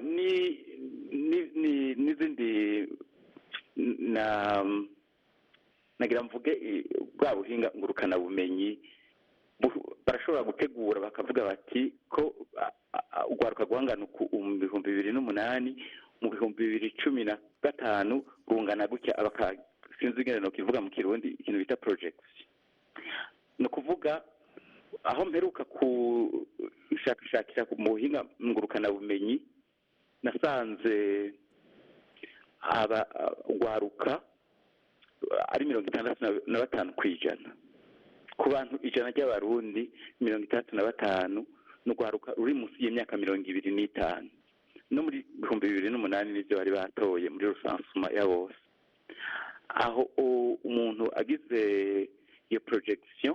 n'izindi nagira mvuge bwa buhinga ngurukanabumenyi barashobora gutegura bakavuga bati ko urwaruka guhangana mu bihumbi bibiri n'umunani mu bihumbi bibiri cumi na gatanu rungana gutya sinzi ingene no kivuga mu kirundi ikintu bita project ni ukuvuga aho mperuka ku gushakashakira mu buhinga ngurukanabumenyi nasanze aba gwaruka ari mirongo itandatu na- na batanu ku ijana ku bantu ijana ry'abarundi mirongo itandatu na batanu ni urwaruka ruri munsi y'imyaka mirongo ibiri n'itanu no muri ibihumbi bibiri n'umunani nibyo bari batoye muri rusansuma ya bose aho u- umuntu agize iyo projection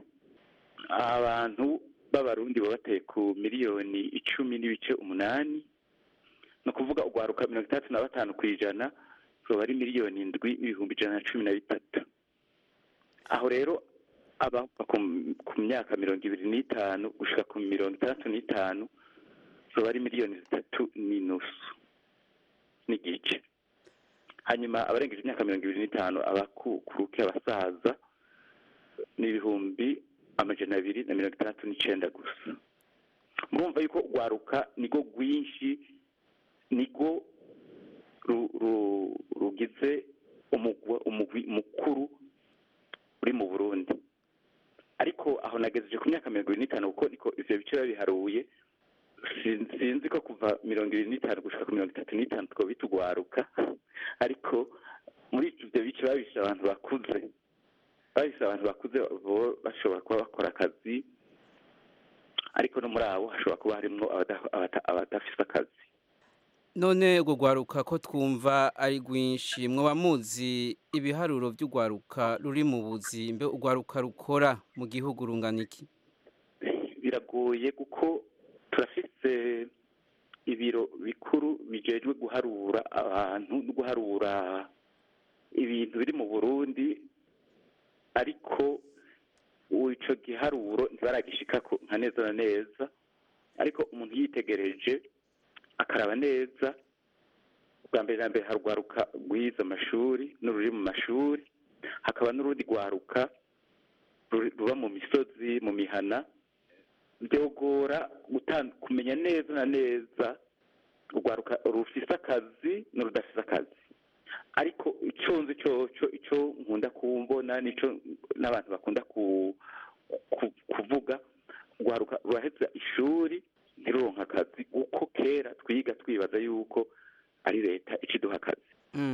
abantu b'abarundi baba bateye ku miliyoni icumi n'ibice umunani ni ukuvuga urwaruka mirongo itandatu na batanu ku ijana ruba ari miliyoni indwi n'ibihumbi ijana na cumi na bitatu aho rero aba ku ku myaka mirongo ibiri n'itanu gushika ku mirongo itandatu n'itanu ruba ari miliyoni zitatu n'inusu n'igice hanyuma abarengeje imyaka mirongo ibiri n'itanu abakukuruke abasaza ni ibihumbi amajana abiri na mirongo itandatu n'icenda gusa murumva yuko rwaruka nirwo rwinshi nirwo ru- ru- rugize umugwa- umugwi mukuru uri mu burundi ariko aho nagejeje ku myaka mirongo ibiri n'itanu kuko niko ivyo bice biba biharuye Sin- sinzi ko kuva mirongo ibiri n'itanu gushika ku mirongo itatu n'itanu two bitugwaruka ariko muri ivyo bice babishe abantu bakuze babishe abantu bakuze bo bashobora kuba bakora akazi ariko no muri abo hashobora kuba harimwo abada- abata- abadafise akazi none urwo rwaruka ko twumva ari rwinshi mwaba muzi ibiharuro by'urwaruka ruri mu buzi mbe urwaruka rukora mu gihugu rungana iki biragoye kuko turafise ibiro bikuru bijejwe guharura abantu no guharura ibintu biri mu burundi ariko ico giharuro ntibaragishikako nka neza na neza ariko umuntu yitegereje akaraba neza bwa mbere na mbere harwaruka rwize amashuri n'ururi mu mashuri hakaba n'urundi rwaruka ruri- ruba mu misozi mu mihana byogora gutan- kumenya neza na neza urwaruka rufise akazi n'urudafise akazi ariko ico nzi coco ico nkunda kumbona nico n'abantu bakunda ku, ku, kuvuga urwaruka ruraheza ishuri ntiruronka akazi uko kera twiga twibaza yuko ari leta ikiduha akazi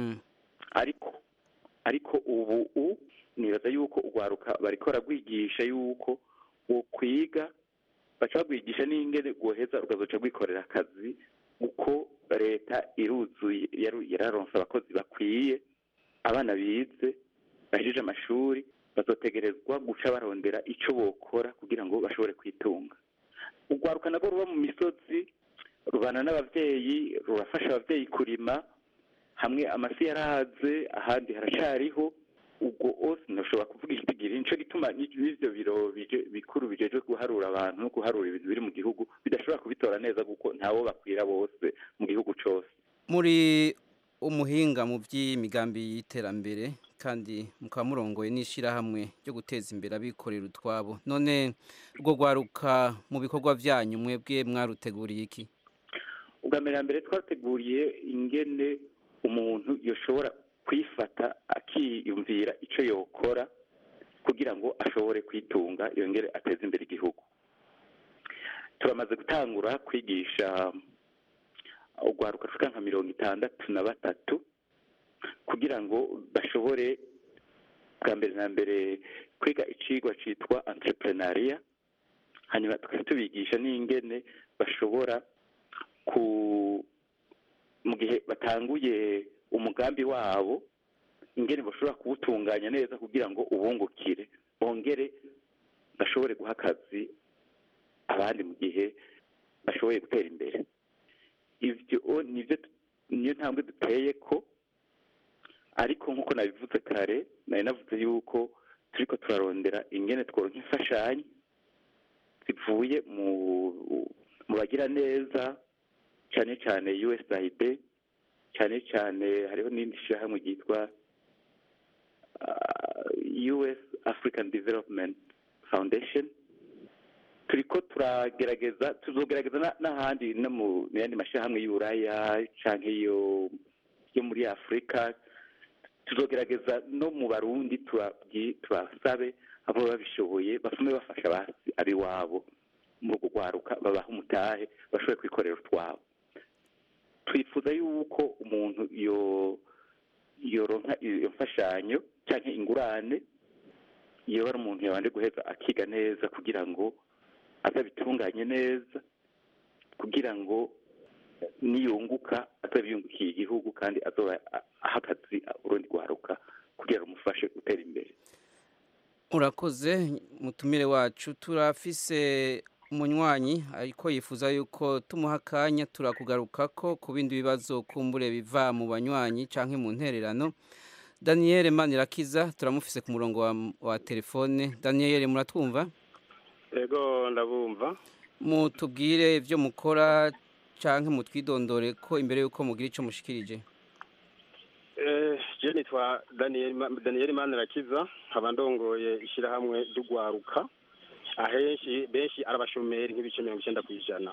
ariko ariko ubu u nibaza yuko urwaruka bariko baragwigisha yuko wo kwiga baca bagwigisha n'ingene rwoheza rukazoca rwikorera akazi uko leta iruzuye yaru- yararonse abakozi bakwiye abana bize bahejeje amashuri bazotegerezwa guca barondera ico bokora kugira ngo bashobore kwitunga urwaruka nabwo ruba mu misozi rubana n'abavyeyi rurafasha abavyeyi kurima hamwe amasi yarahaze ahandi haracariho ubwo ose ntushobora kuvuga ikitigiri nico gituma ni- n'ivyo biro bije- bikuru bijejwe guharura abantu no guharura ibintu biri mu gihugu bidashobora kubitora neza kuko ntawo bakwira bose mu gihugu cose muri umuhinga mu by'imigambi y'iterambere kandi mukaba murongoye n'ishyirahamwe ryo guteza imbere abikorera utwabo none urwo rwaruka mu bikorwa byanyu mwebwe mwaruteguriye iki ubwa mbere na mbere twateguriye ingene umuntu yoshobora kwifata akiyumvira ico yokora kugira ngo ashobore kwitunga yongere ateze imbere igihugu turamaze gutangura kwigisha urwaruka rushika nka mirongo itandatu na batatu kugira ngo bashobore bwa mbere na mbere kwiga icigwa citwa entrepreneuria hanyuma tukaba tubigisha n'ingene bashobora ku mu gihe batanguye umugambi wabo ingene bashobora kuwutunganya neza kugira ngo ubungukire bongere bashobore guha akazi abandi mu gihe bashoboye gutera imbere ivyo nivyo niyo ntambwe duteye ko ariko nk'uko nabivuze kare nari navuze yuko turiko turarondera ingene tworonka imfashanyo zivuye mu mu bagira neza cyane cyane USAID cyane cyane hariho n'indi shyirahamwe ryitwa uh, US African Development Foundation turiko turagerageza tuzogerageza na- n'ahandi no mu mu yandi mashyirahamwe y'uburaya canke yo yo muri afurika tuzogerageza no mu barundi tubabwi- tubasabe abo babishoboye basume bafasha abasi abiwabo muri urwo rwaruka babaha umutahe bashobore kwikorera utwabo twifuza yuko umuntu yo yoronka iyo mfashanyo cyangwa ingurane iyo ari umuntu yabanje guheza akiga neza kugira ngo azabitunganye neza kugira ngo niyunguka azabiyungukiye igihugu kandi azoba aha akazi urundi rwaruka kugira rumufashe gutera imbere urakoze mutumire wacu turafise umunywanyi ariko yifuza yuko tumuha akanya turakugaruka ko ku bindi bibazo kumbure biva mu banywanyi cyangwa mu ntererano daniel manirakiza turamufise ku murongo wa, wa telefone daniel muratwumva ego ndabumva mutubwire ibyo mukora cyangwa mutwidondore ko imbere y'uko mugira icyo mushikirije je nitwa daniel daniel manirakiza nkaba ndongoye ishyirahamwe ry'ugwaruka ahenshi benshi arabashomeri nk'ibice mirongo icyenda ku ijana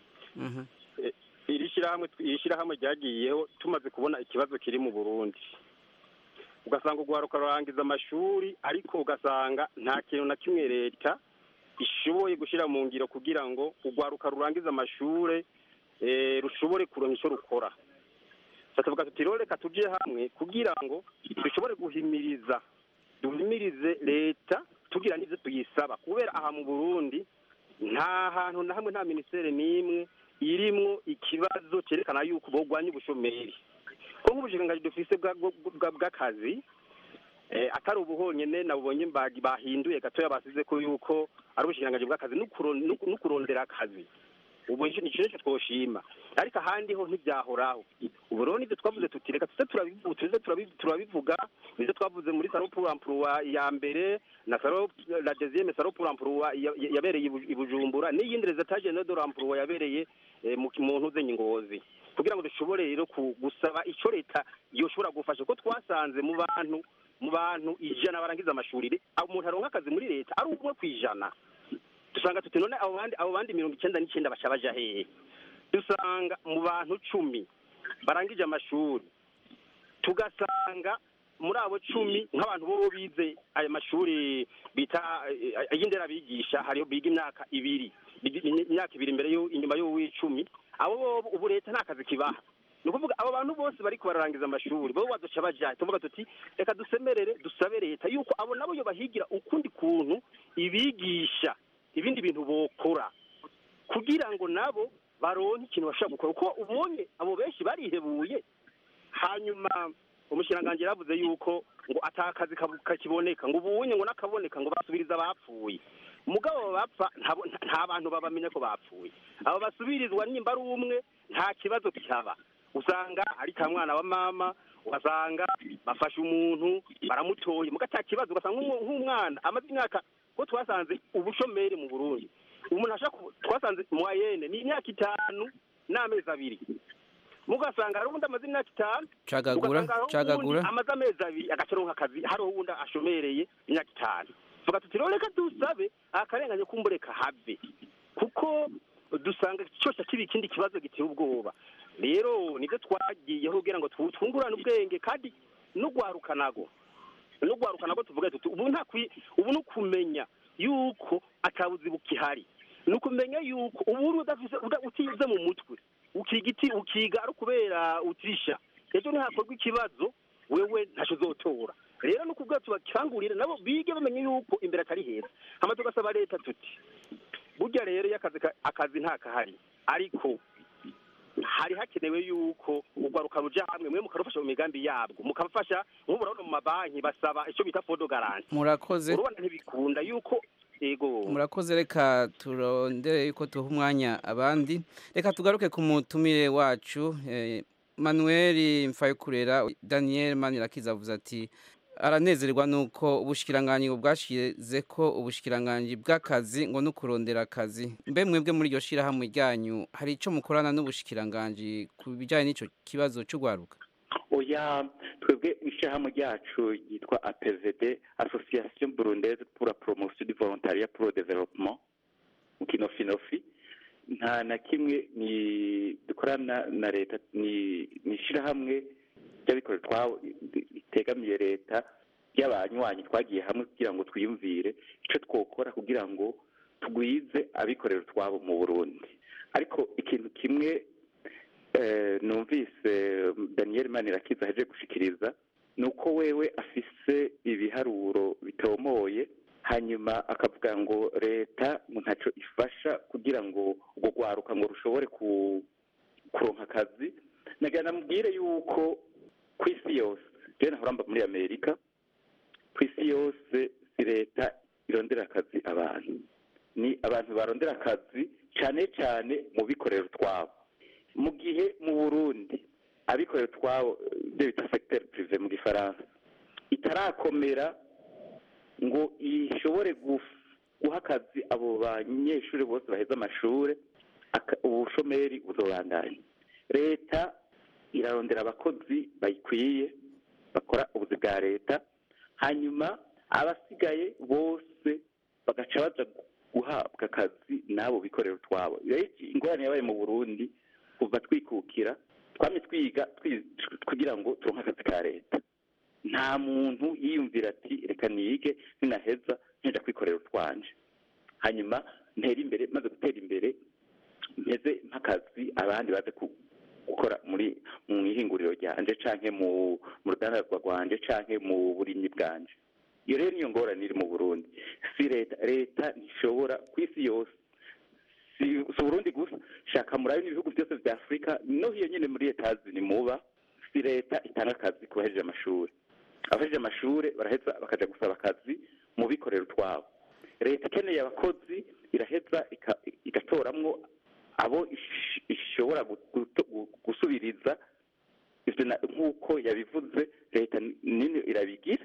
iri shyirahamwe iri shyirahamwe ryagiyeho tumaze kubona ikibazo kiri mu burundi ugasanga urwaruka rurangiza amashuri ariko ugasanga nta kintu na kimwe leta ishoboye gushyira mu ngiro kugira ngo urwaruka rurangiza amashuri rushobore kuronka icyo rukora tuvuga tuti rero reka tujye hamwe kugira ngo dushobore guhimiriza duhimirize leta tugira n'ibyo tuyisaba kubera aha mu burundi nta hantu na hamwe nta minisiteri n'imwe irimwo ikibazo cyerekana yuko bogwanya ubushomeri ko nk'ubushikiranganji dufise bw'akazi atari ubu honyine nabubonye bahinduye gatoya basize ko yuko ari ubushikiranganji bw'akazi no kurondera akazi ubu ni ikintu twoshima ariko ahandi ho ntibyahoraho ubu rero nibyo twavuze tuti reka tuze turabivuga nibyo twavuze muri salo pour emploi ya mbere na salo la deuxième salo pour emploi yabereye i bujumbura n'iyindi resultat general de l'emploi yabereye mu ntuze ngozi kugira ngo dushobore rero gusaba icyo leta yoshobora gufasha ko twasanze mu bantu mu bantu ijana barangiza amashuri umuntu aronka akazi muri leta ari umwe ku ijana dusanga tuti none abo bandi abo bandi mirongo icyenda n'icyenda baca baja hehe dusanga mu bantu cumi barangije amashuri tugasanga muri abo cumi nk'abantu bo bize ayo mashuri bita ay'indera bigisha hariho biga imyaka ibiri imyaka ibiri imbere inyuma y'uw'icumi abo ubu leta nta kazi kibaha ni ukuvuga abo bantu bose bariko bararangiza amashuri bo baduca baja tuvuga tuti reka dusemerere dusabe leta yuko abo nabo yo bahigira ukundi kuntu ibigisha ibindi bintu bokora kugira ngo nabo baronke ikintu bashobora gukora kuko ubonye abo benshi barihebuye hanyuma umushikiranganji yaravuze yuko ngo atakazi kakiboneka ngo ubunye ngo nakaboneka ngo basubiriza abapfuye mugabo bapfa nta bantu babamenya ko bapfuye abo basubirizwa nimba ari umwe nta kibazo kihaba usanga ari ka mwana wa mama ugasanga bafashe umuntu baramutoye muga ata kibazo ugasanga nk'umwana amaze imyaka ko twasanze ubushomeri mu burundi umuntu ashaka twasanze mwayene ni imyaka itanu n'amezi abiri mugasanga hari uwundi amaze imyaka itanu cagagura cagagura amaze amezi abiri agacaronka akazi hariho uwundi ashomereye imyaka itanu tuvuga tuti rero reka dusabe akarengane kumbureka habe kuko dusanga cyose kiba ikindi kibazo giteye ubwoba rero nibyo twagiyeho kugira ngo twungurane ubwenge kandi n'ugwaruka nago n'ugwaruka nago tuvuga tuti ubu nta ubu ni ukumenya yuko atabuzi bukihari ni ukumenya yuko ubu udafise utize mu mutwe ukiga iti ukiga ari ukubera utisha ejo nihakorwa ikibazo wewe ntacyo uzotora rero ni ukubwira tubakangurire nabo bige bamenye yuko imbere atari heza hama tugasaba leta tuti burya rero iyo akazi akazi ntakahari ariko hari hakenewe yuko urwaruka ruja hamwe mwe mukarufasha mu migambi yabwo mukafasha nk'ubu urabona mu mabanki basaba icyo bita fodo garanti murakoze urabona ntibikunda yuko ego murakoze reka turondere yuko tuha umwanya abandi reka tugaruke ku mutumire wacu manuel mfayikurera daniel manirakiza avuze ati aranezerwa nuko ubushikiranganji bwashize ko ubushikiranganji bw'akazi ngo no kurondera akazi mbe mwebwe muri iryo shirahamwe ryanyu hari icyo mukorana n'ubushikiranganji ku bijyanye n'icyo kibazo cy'urwaruka oya twebwe ishyirahamwe ryacu ryitwa apvd association burundaise pour la promotion du volontariat pour le développement mu kinofinofi nta na kimwe ni dukorana na leta ni ishyirahamwe ry'abikorera twabo ritegamiye leta ry'abanywanyi twagiye hamwe kugira ngo twiyumvire icyo twokora kugira ngo tugwize abikorera utwabo mu burundi ariko ikintu kimwe eh, numvise daniel manirakiza aheje gushikiriza ni uko wewe afise ibiharuro bitomoye hanyuma akavuga ngo leta ngo ntacyo ifasha kugira ngo urwo rwaruka ngo rushobore ku- kuronka akazi nagira namubwire yuko ku isi yose rero nahora mba muri amerika ku isi yose si leta irondera akazi abantu ni abantu barondera akazi cyane cyane mu bikorera utwabo mu gihe mu burundi abikorera utwabo ibyo bita secteur prive mu gifaransa itarakomera ngo ishobore guf- guha akazi abo banyeshuri bose baheze amashuri aka- ubushomeri buzobandanya leta irarondera abakozi bayikwiye bakora ubuzi bwa leta hanyuma abasigaye bose bagaca baza guhabwa akazi n'abo bikorera utwabo rero iki- ingorane yabaye mu burundi kuva twikukira twamye twiga twi- kugira ngo turonke akazi ka leta nta muntu yiyumvira ati reka nige ninaheza nja kwikorera utwanje hanyuma ntera imbere maze gutera imbere mpeze nk'akazi abandi baze ku- gukora muri mu ihinguriro ryanje canke mu mu rudandazwa rwanje canke mu burimyi bwanje iyo rero niyo ngorane iri mu burundi si leta leta ntishobora ku isi yose si si uburundi gusa shaka murabe n'ibihugu byose vya afurika no hiyo nyene muri etazini muba si leta itanga akazi ku bahejeje amashuri abahejeje amashuri baraheza bakaja gusaba akazi mu bikorera utwabo leta ikeneye abakozi iraheza ika- igatoramwo abo ish- ishobora gu- guto- gu- gusubiriza ivyo na- nk'uko yabivuze leta nini irabigira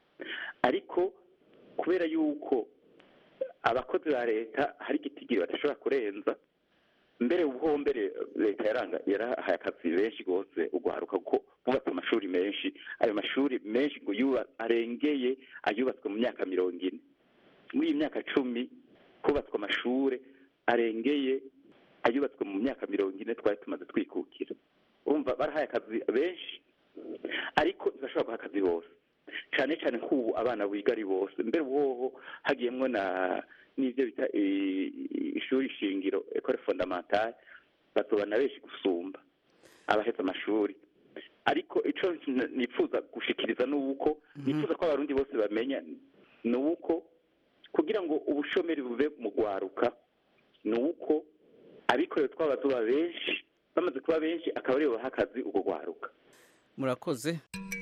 ariko kubera yuko abakozi ba leta hari igitigiri badashobora kurenza mbere ubwo mbere leta yaranga yarahaye akazi benshi rwose ugwaruka kuko bubatse amashuri menshi ayo mashuri menshi ngo yuba arengeye ayubatswe mu myaka mirongo ine muri iyi myaka cumi hubatswe amashuri arengeye ayubatswe mu myaka mirongo ine twari tumaze twikukira urumva barahaye akazi benshi ariko ntibashobora guha akazi bose cyane cyane nk'ubu abana biga ari bose mbere uwoho hagiyemwo na n'ibyo bita i- i- ishuri shingiro ekore fondamentale basobana benshi gusumba abahetse amashuri ariko ico n- nifuza gushikiriza ni uko nifuza ko abarundi bose bamenya ni uko kugira ngo ubushomeri buve mu gwaruka ni uko abikorera twabazuba benshi bamaze kuba benshi akaba aribo baha akazi ubwo gwaruka murakoze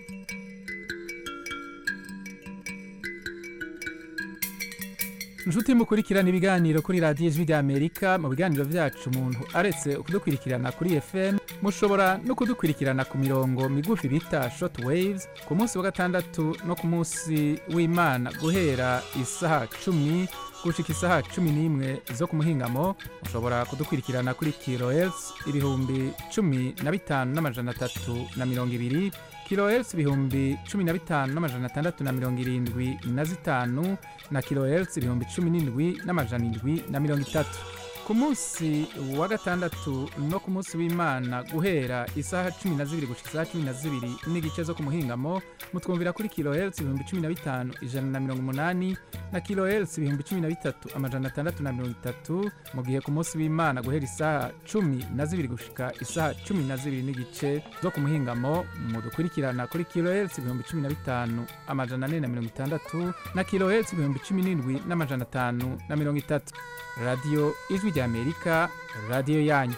inshuti mukurikirana ibiganiro kuri radiyo ijwi ry'amerika mu biganiro byacu umuntu aretse kudukurikirana kuri fm mushobora no kudukurikirana ku mirongo migufi bita short waves ku munsi wa gatandatu no ku munsi w'imana guhera isaha cumi gushika isaha cumi n'imwe zo ku muhingamo mushobora kudukurikirana kuri kilohertz ibihumbi cumi na bitanu n'amajana atatu na mirongo ibiri kilohertz ibihumbi cumi na bitanu n'amajana atandatu na mirongo irindwi na zitanu na kilohertz ibihumbi cumi n'indwi n'amajana indwi na mirongo itatu ku munsi wa gatandatu no ku munsi w'imana guhera isaha cumi na zibiri gushika isaha cumi na zibiri n'igice zo ku muhingamo mutwumvira kuri kilohertz ibihumbi cumi na bitanu ijana na mirongo umunani na kilohertz ibihumbi cumi na bitatu amajana atandatu na mirongo itatu mu gihe ku munsi w'imana guhera isaha cumi na zibiri gushika isaha cumi na zibiri n'igice zo ku muhingamo mudukurikirana kuri kilohertz ibihumbi cumi na bitanu amajana ane na mirongo itandatu na kilohertz ibihumbi cumi n'indwi n'amajana atanu na mirongo itatu radiyo ijwi ry'amerika radiyo yanyu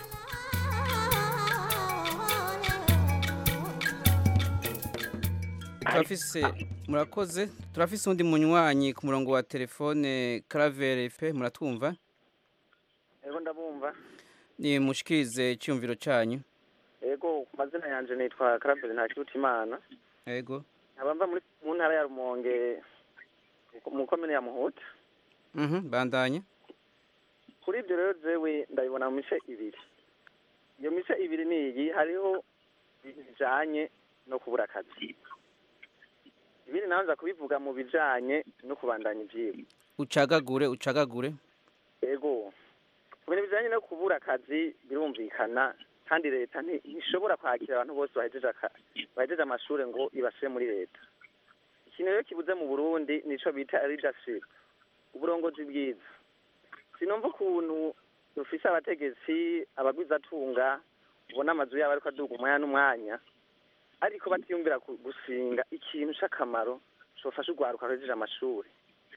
turafise murakoze turafise undi munywanyi ku murongo wa telefone Claver fe muratwumva Ego ndabumva. ni mushikirize icyumviro cyanyu Ego ku mazina yanje nitwa Karabeli Ntakirutimana. yego Nkaba mva muri mu ntara ya Rumonge mu komine ya Muhuta. mhm bandanya Kuri ibyo rero jewe ndabibona mu mice ibiri. Iyo mice ibiri ni iyi hariho bijanye no kubura akazi. Ibindi naho nza kubivuga mu bijanye no kubandanya ivyigwa. ucagagure ucagagure Ego. Ku bintu bijanye no kubura akazi birumvikana kandi leta nti- ntishobora kwakira abantu bose bahejeje aka- bahejeje amashuri ngo ibashire muri leta. Ikintu rero kibuze mu Burundi nico bita leadership. Uburongozi bwiza. sinumva ukuntu dufise abategetsi abagwizatunga ubona amazu yabo ariko aduga umwanya n'umwanya ariko batiyumvira ku- gushinga ikintu c'akamaro cofasha urwaruka ruhejeje amashuri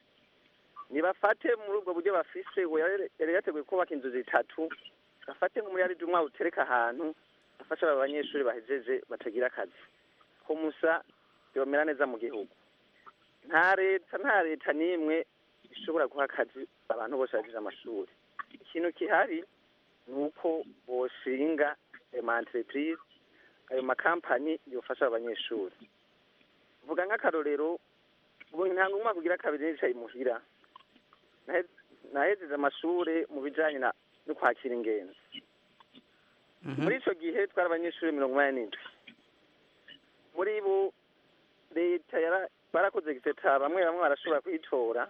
nibafate muri ubwo buryo bafise we yari yari yateguye kubaka inzu zitatu afate nk'umuriyaridi umwe awutereka ahantu afasha aba banyeshuri bahejeje batagira akazi ko musa yomera neza mu gihugu nta leta nta leta n'imwe ishobora guha akazi abantu bose bahejeje amashuri ikintu gihari ni uko boshinga ayo ma entreprise ayo makampani yofasha abanyeshuri vuga nk'akarorero ubu ntabwo umwaka ugira kabiri nicaye imuhira Nahe- nahejeje amashuri mu bijanye na no kwakira ingenzi muri ico gihe twari abanyeshuri mirongo inani n'indwi muri bo leta yara- barakoze giseta bamwe bamwe barashobora kuyitora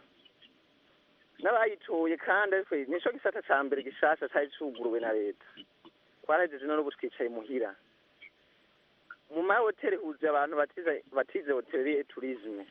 n'abayitoye kandi ariko nico gisata ca mbere gishasha cari cuguruwe na leta twarahejeje none ubu twicaye muhira mu mahoteli huzuye abantu batize batize hoteli turisme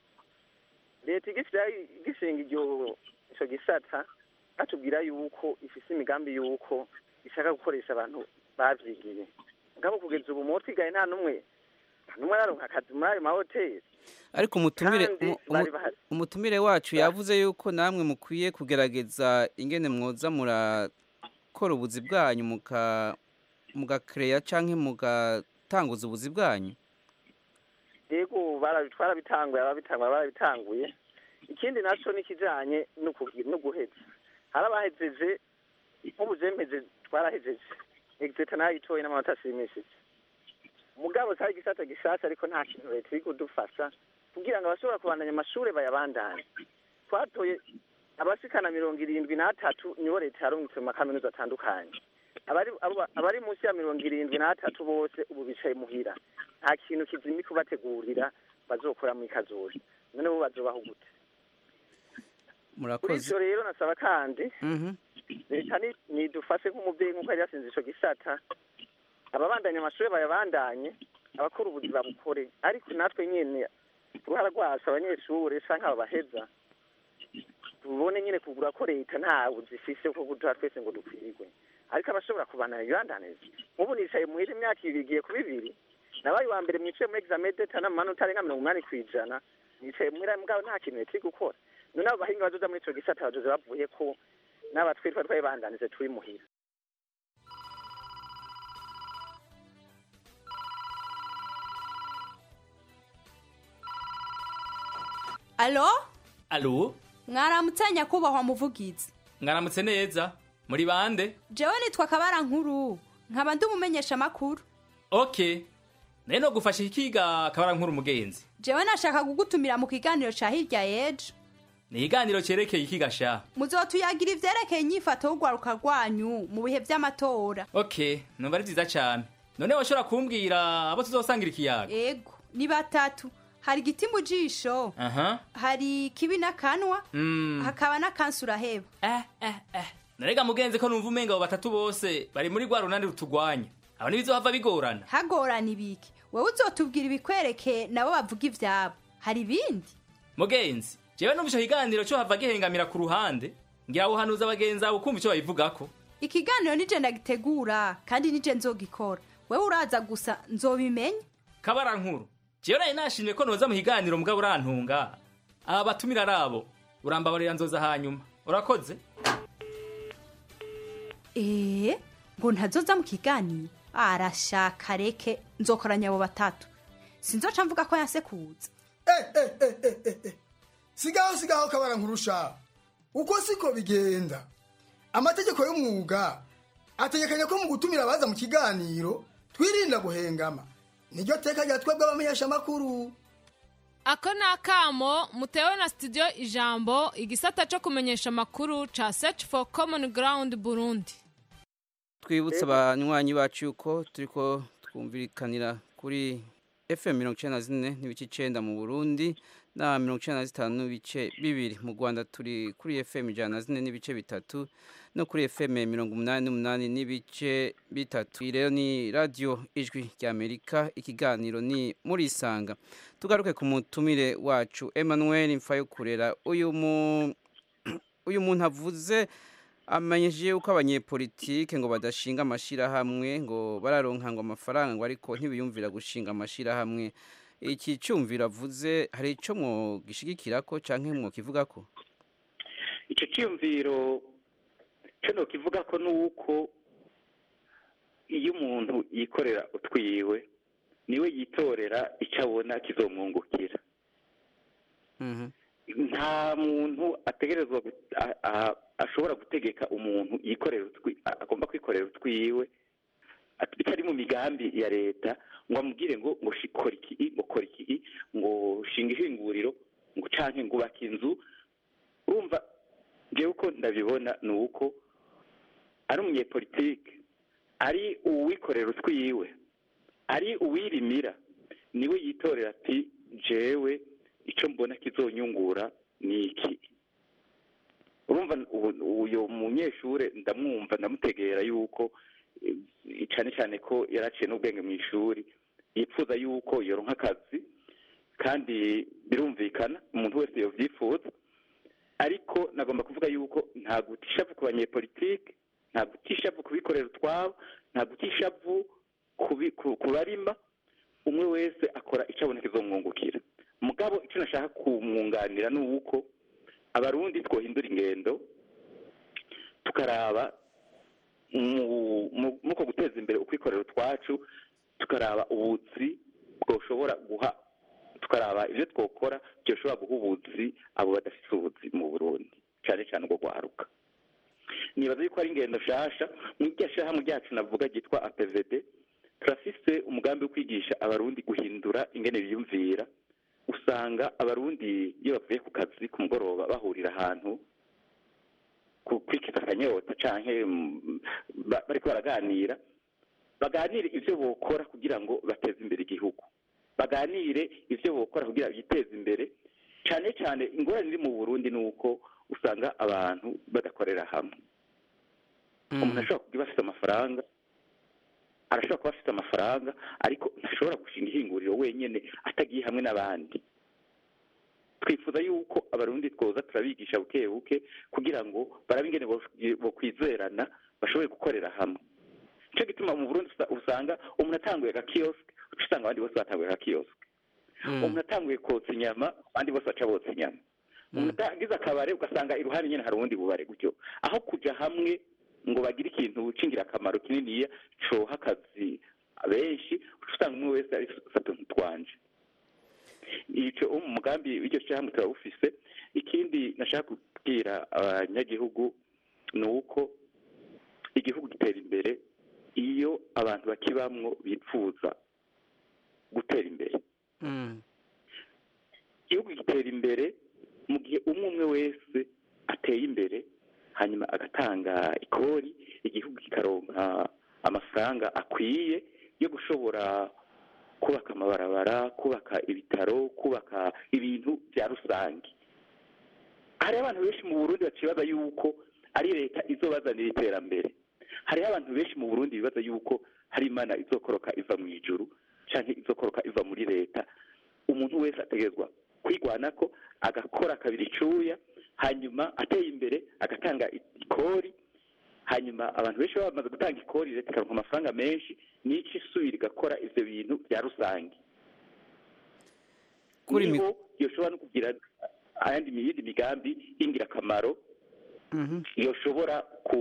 leta igishyira igishinga iryo ico gisata batubwira yuko ifise imigambi yuko ishaka gukoresha abantu bavyigiye ngabo kugeza ubu mu twigaye nta n'umwe nta n'umwe araronka akazi muri ayo mahoteli ariko umutumire Kandi umu- bari umu- bahari. umutumire wacu yavuze yuko namwe mukwiye kugerageza ingene mwoza murakora ubuzi bwanyu muka mugakereya canke mugatanguza ubuzi bwanyu yego barabi- twarabitanguye ababitanguye barabitanguye ikindi naco ni ikijanye no kugi- no guheza hari abahejeje nk'ubu je mpeje twarahejeje exeta nayitoye n'amanota ashimishije mugabo cari igisata gishasha ariko nta kintu leta iri kudufasha kugira ngo abashobora kubandanya amashure bayabandanye twatoye abashikana mirongo irindwi n'atatu nibo leta yarungitse mu makaminuza atandukanye abari abo- abari munsi ya mirongo irindwi n'atatu bose ubu bicaye muhira nta kintu kizimi kubategurira bazokora mu ikazori none bo bazobaho gute kuri murakoze ivyo rero nasaba kandi Mhm. leta ni- nidufashe nk'umuvyeyi nk'uko yari yasinze ico gisata ababandanya amashuri bayabandanye abakora ubuzi babukore ariko natwe nyene uruhara rwacu abanyeshure canke abo baheza tubone nyene kugura ko leta nta buzi ifise bwo kuduha twese ngo dukwirwe ariko abashobora kubandanya ibibandaniza nk'ubu nicaye muhira imyaka ibiri igiye kuba ibiri nabaye uwa mbere mwicaye muri examen d'etat n'amanota arenga mirongo umunani kw'ijana nicaye muhira mugabo nta kintu leta iri gukora none abo bahinga bazoza muri ico gisata bazoza bavuye ko n'abatwe twari twabibandanije turi muhira alo alo mwaramutse nyakubahwa muvugizi mwaramutse neza muri bande jewe nitwa kabara nkuru nkaba ndi umumenyesha makuru ok nayo no gufasha ikiga kabara nkuru umugenzi jewe nashaka kugutumira mu kiganiro ca hirya yejo ni ikiganiro cyerekeye ikiga sha muzotuyagira ivyerekeye inyifato y'urwaruka rwanyu mu bihe vy'amatora ok numva ari byiza cyane none washobora kumbwira abo tuzosangira ikiyaga ego ni batatu hari igiti mu jisho aha hari kibi n'akanwa Mm. hakaba n'akansi uraheba narega mugenzi ko numva umenga abo batatu bose bari muri rwa runani rutugwanya abo ntibizohava bigorana hagorana ibiki wewe uzotubwira ibikwereke nabo bavuga ivyabo hari ibindi mugenzi jewe numva ico kiganiro cyo hava gihengamira ku ruhande ngira buhanuza abagenzi abo kumva ico babivugako ikiganiro nije ndagitegura kandi nije nzogikora wewe uraza gusa nzobimenya kabara nkuru jewe nari nashimye ko noza mu kiganiro mugabo urantunga aba batumira ari abo urambabarira nzoza hanyuma urakoze ee ngo ntazoza mu kiganiro arashaka reke nzokoranya abo batatu sinzoca mvuga ko yasekuza sigaho sigaho kabara nkurusha uko siko bigenda amategeko y'umwuga ategekanya ko mu gutumira abaza mu kiganiro twirinda guhengama niryo teka rya twebwe abamenyesha amakuru ako ni akamo mutewe na studio ijambo igisata cyo kumenyesha amakuru ca search for common ground burundi twibutse abanywanyi bacu yuko turiko twumvikanira kuri fm mirongo icenda na zine n'ibice icenda mu burundi na mirongo icenda na zitanu n'ibice bibiri mu rwanda turi kuri fm ijana na zine n'ibice bitatu no kuri fm mirongo umunani n'umunani n'ibice bitatu iyi rero ni radiyo ijwi ry'amerika ikiganiro ni muri isanga tugaruke ku mutumire wacu emmanuel mfayo kurera uyu mu uyu muntu avuze amenyesheje yuko abanyepolitike ngo badashinga amashyirahamwe ngo bararonka ngo amafaranga ngo ariko ntibiyumvira gushinga amashyirahamwe iki cyumviro avuze hari icyo mwogishigikira ko cyangwa mwokivuga ko icyo cyiyumviro cyo kivuga ko ni uko iyo umuntu yikorera utwiwe niwe yitorera icyo abona kizomwungukira nta muntu ategerezwa ashobora gutegeka umuntu yikorera agomba kwikorera utwiwe bitari mu migambi ya leta ngo amubwire ngo ngo kora iki ngo kora iki ngo shinga ihinguriro ngo canke ngo ubake inzu urumva ngewe uko ndabibona ni uko ari umunyepolitike ari uwikorera utwiwe ari uwirimira niwe yitorera ati jewe icyo mbona kizonyungura ni iki urumva uyu munyeshuri ndamwumva ndamutegera yuko cyane cyane ko yaraciye n'ubwenge mu ishuri yifuza yuko yoronka akazi kandi birumvikana umuntu wese yabyifuza ariko nagomba kuvuga yuko nta gutishavu ku banyepolitike nta gutishavu ku bikorera utwabo nta gutishavu ku barima umwe wese akora icyo abona kizomwungukira mugabo icyo nashaka kumwunganira ni uko abarundi twohindura ingendo tukaraba muko guteza imbere ukwikorera utwacu tukaraba ubuzi bwoshobora guha tukaraba ibyo twokora byoshobora guha ubuzi abo badafite ubuzi mu burundi cyane cyane ubwo guharuka nibaza yuko ari ingendo nshasha mu iryo shyirahamwe ryacu navuga ryitwa apvd turafise umugambi wo kwigisha abarundi guhindura ingene biyumvira usanga abarundi iyo bavuye ku kazi ku mugoroba bahurira ahantu kwikiza akanyota canke bariko baraganira baganire ivyo bokora kugira ngo bateze imbere igihugu baganire ivyo bokora kugira biteze imbere cane cane ingorane iri mu burundi ni uko usanga abantu badakorera hamwe umuntu ashobora kuba afite amafaranga arashobora kuba afite amafaranga ariko ntashobora gushinga ihinguriro wenyine atagiye hamwe n'abandi twifuza yuko abarundi twoza turabigisha buke buke kugira ngo barabe ingene bokwizerana bashobore gukorera hamwe nicyo gituma mu burundi usanga umuntu atanguye agakiyosike uca usanga abandi bose batanguye agakiyosike umuntu atanguye kotsa inyama abandi bose baca botsa inyama umuntu agize akabare ugasanga iruhande nyine hari ubundi bubare gutyo aho kujya hamwe ngo bagire ikintu cy'ingirakamaro kininiya coha akazi benshi uca usanga umwe wese ari fata ntitwanje icyo mu mugambi w'iryo shyirahamwe turawufise ikindi nashaka kubwira abanyagihugu ni uko igihugu gitera imbere iyo abantu bakibamwo bipfuza gutera imbere igihugu gitera imbere mu gihe umwe umwe wese ateye imbere hanyuma agatanga ikori igihugu kikaronka amafaranga akwiye yo gushobora kubaka amabarabara kubaka ibitaro kubaka ibintu bya rusange hariho abantu benshi mu burundi bacibaza yuko ari leta izobazanira iterambere hariho abantu benshi mu burundi bibaza yuko hari imana izokoroka iva mu ijuru cyangwa izokoroka iva muri leta umuntu wese ategerezwa kwigwana ko agakora kabiri icuya hanyuma ateye imbere agatanga ikori hanyuma abantu benshi baba bamaze gutanga ikori leta ikaronka amafaranga menshi n'icyo isubira igakora ivyo bintu bya rusange niho yoshobora no kugira ayandi yindi migambi y'ingirakamaro yoshobora ku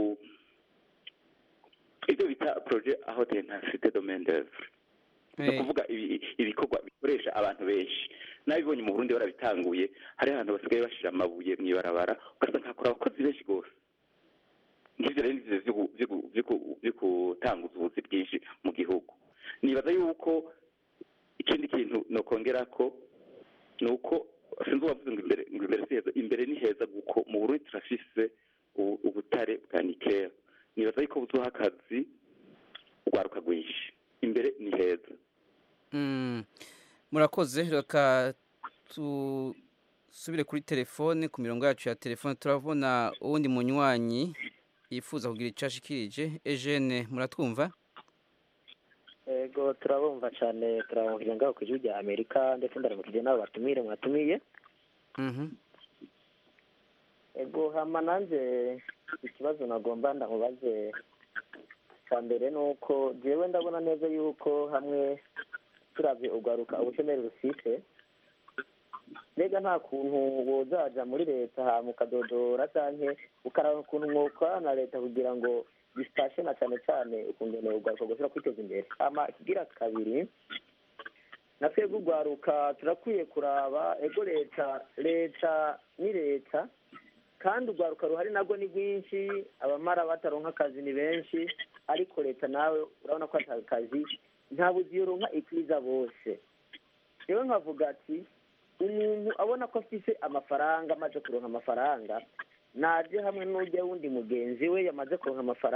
ibyo bita projet aho d'intensité domaine d'œuvre ni ukuvuga ibikorwa bikoresha abantu benshi nabibonye mu burundi barabitanguye hari ahantu basigaye bashira amabuye mu ibarabara ugasanga hakora abakozi benshi rwose nk'ibyo rero nivyo vyo gutanguza ubuzi bwinshi mu gihugu nibaza yuko ikindi kintu nokongera ko ni uko sinzi uwavuze ngo imbere ngo imbere si heza imbere ni heza kuko mu burundi turafise ubutare bwa nikera nibaza yuko buzuha akazi urwaruka rwinshi imbere ni heza murakoze reka dusubire kuri telefone ku mirongo yacu ya telefone turabona uwundi munywanyi yifuza kugira icyo ashikirije ejene muratwumva ego turabumva cyane turabumvira ngaho ku gihugu cya amerika ndetse ndaramukije n'abo batumire mwatumiye ego hama nanjye ikibazo nagomba ndamubaze cya mbere ni uko jewe ndabona neza yuko hamwe turavye ugaruka ubushomeri rufise mbega nta kuntu wozaja muri leta hama ukadodora canke ukaraba ukuntu mwokorana na leta kugira ngo bifashe na cane cane ukungene ugaruka gushobora kwiteza imbere hama ikigira kabiri na twebwe urwaruka turakwiye kuraba ego leta leta ni leta kandi urwaruka ruhari nabwo ni rwinshi abamara bataronka akazi ni benshi ariko leta nawe urabona ko ata akazi nta buzi yoronka ikwiza bose rero nkavuga ati umuntu abona ko afise amafaranga amaze kuronka amafaranga naje hamwe n'ujya wundi mugenzi we yamaze kuronka amafaranga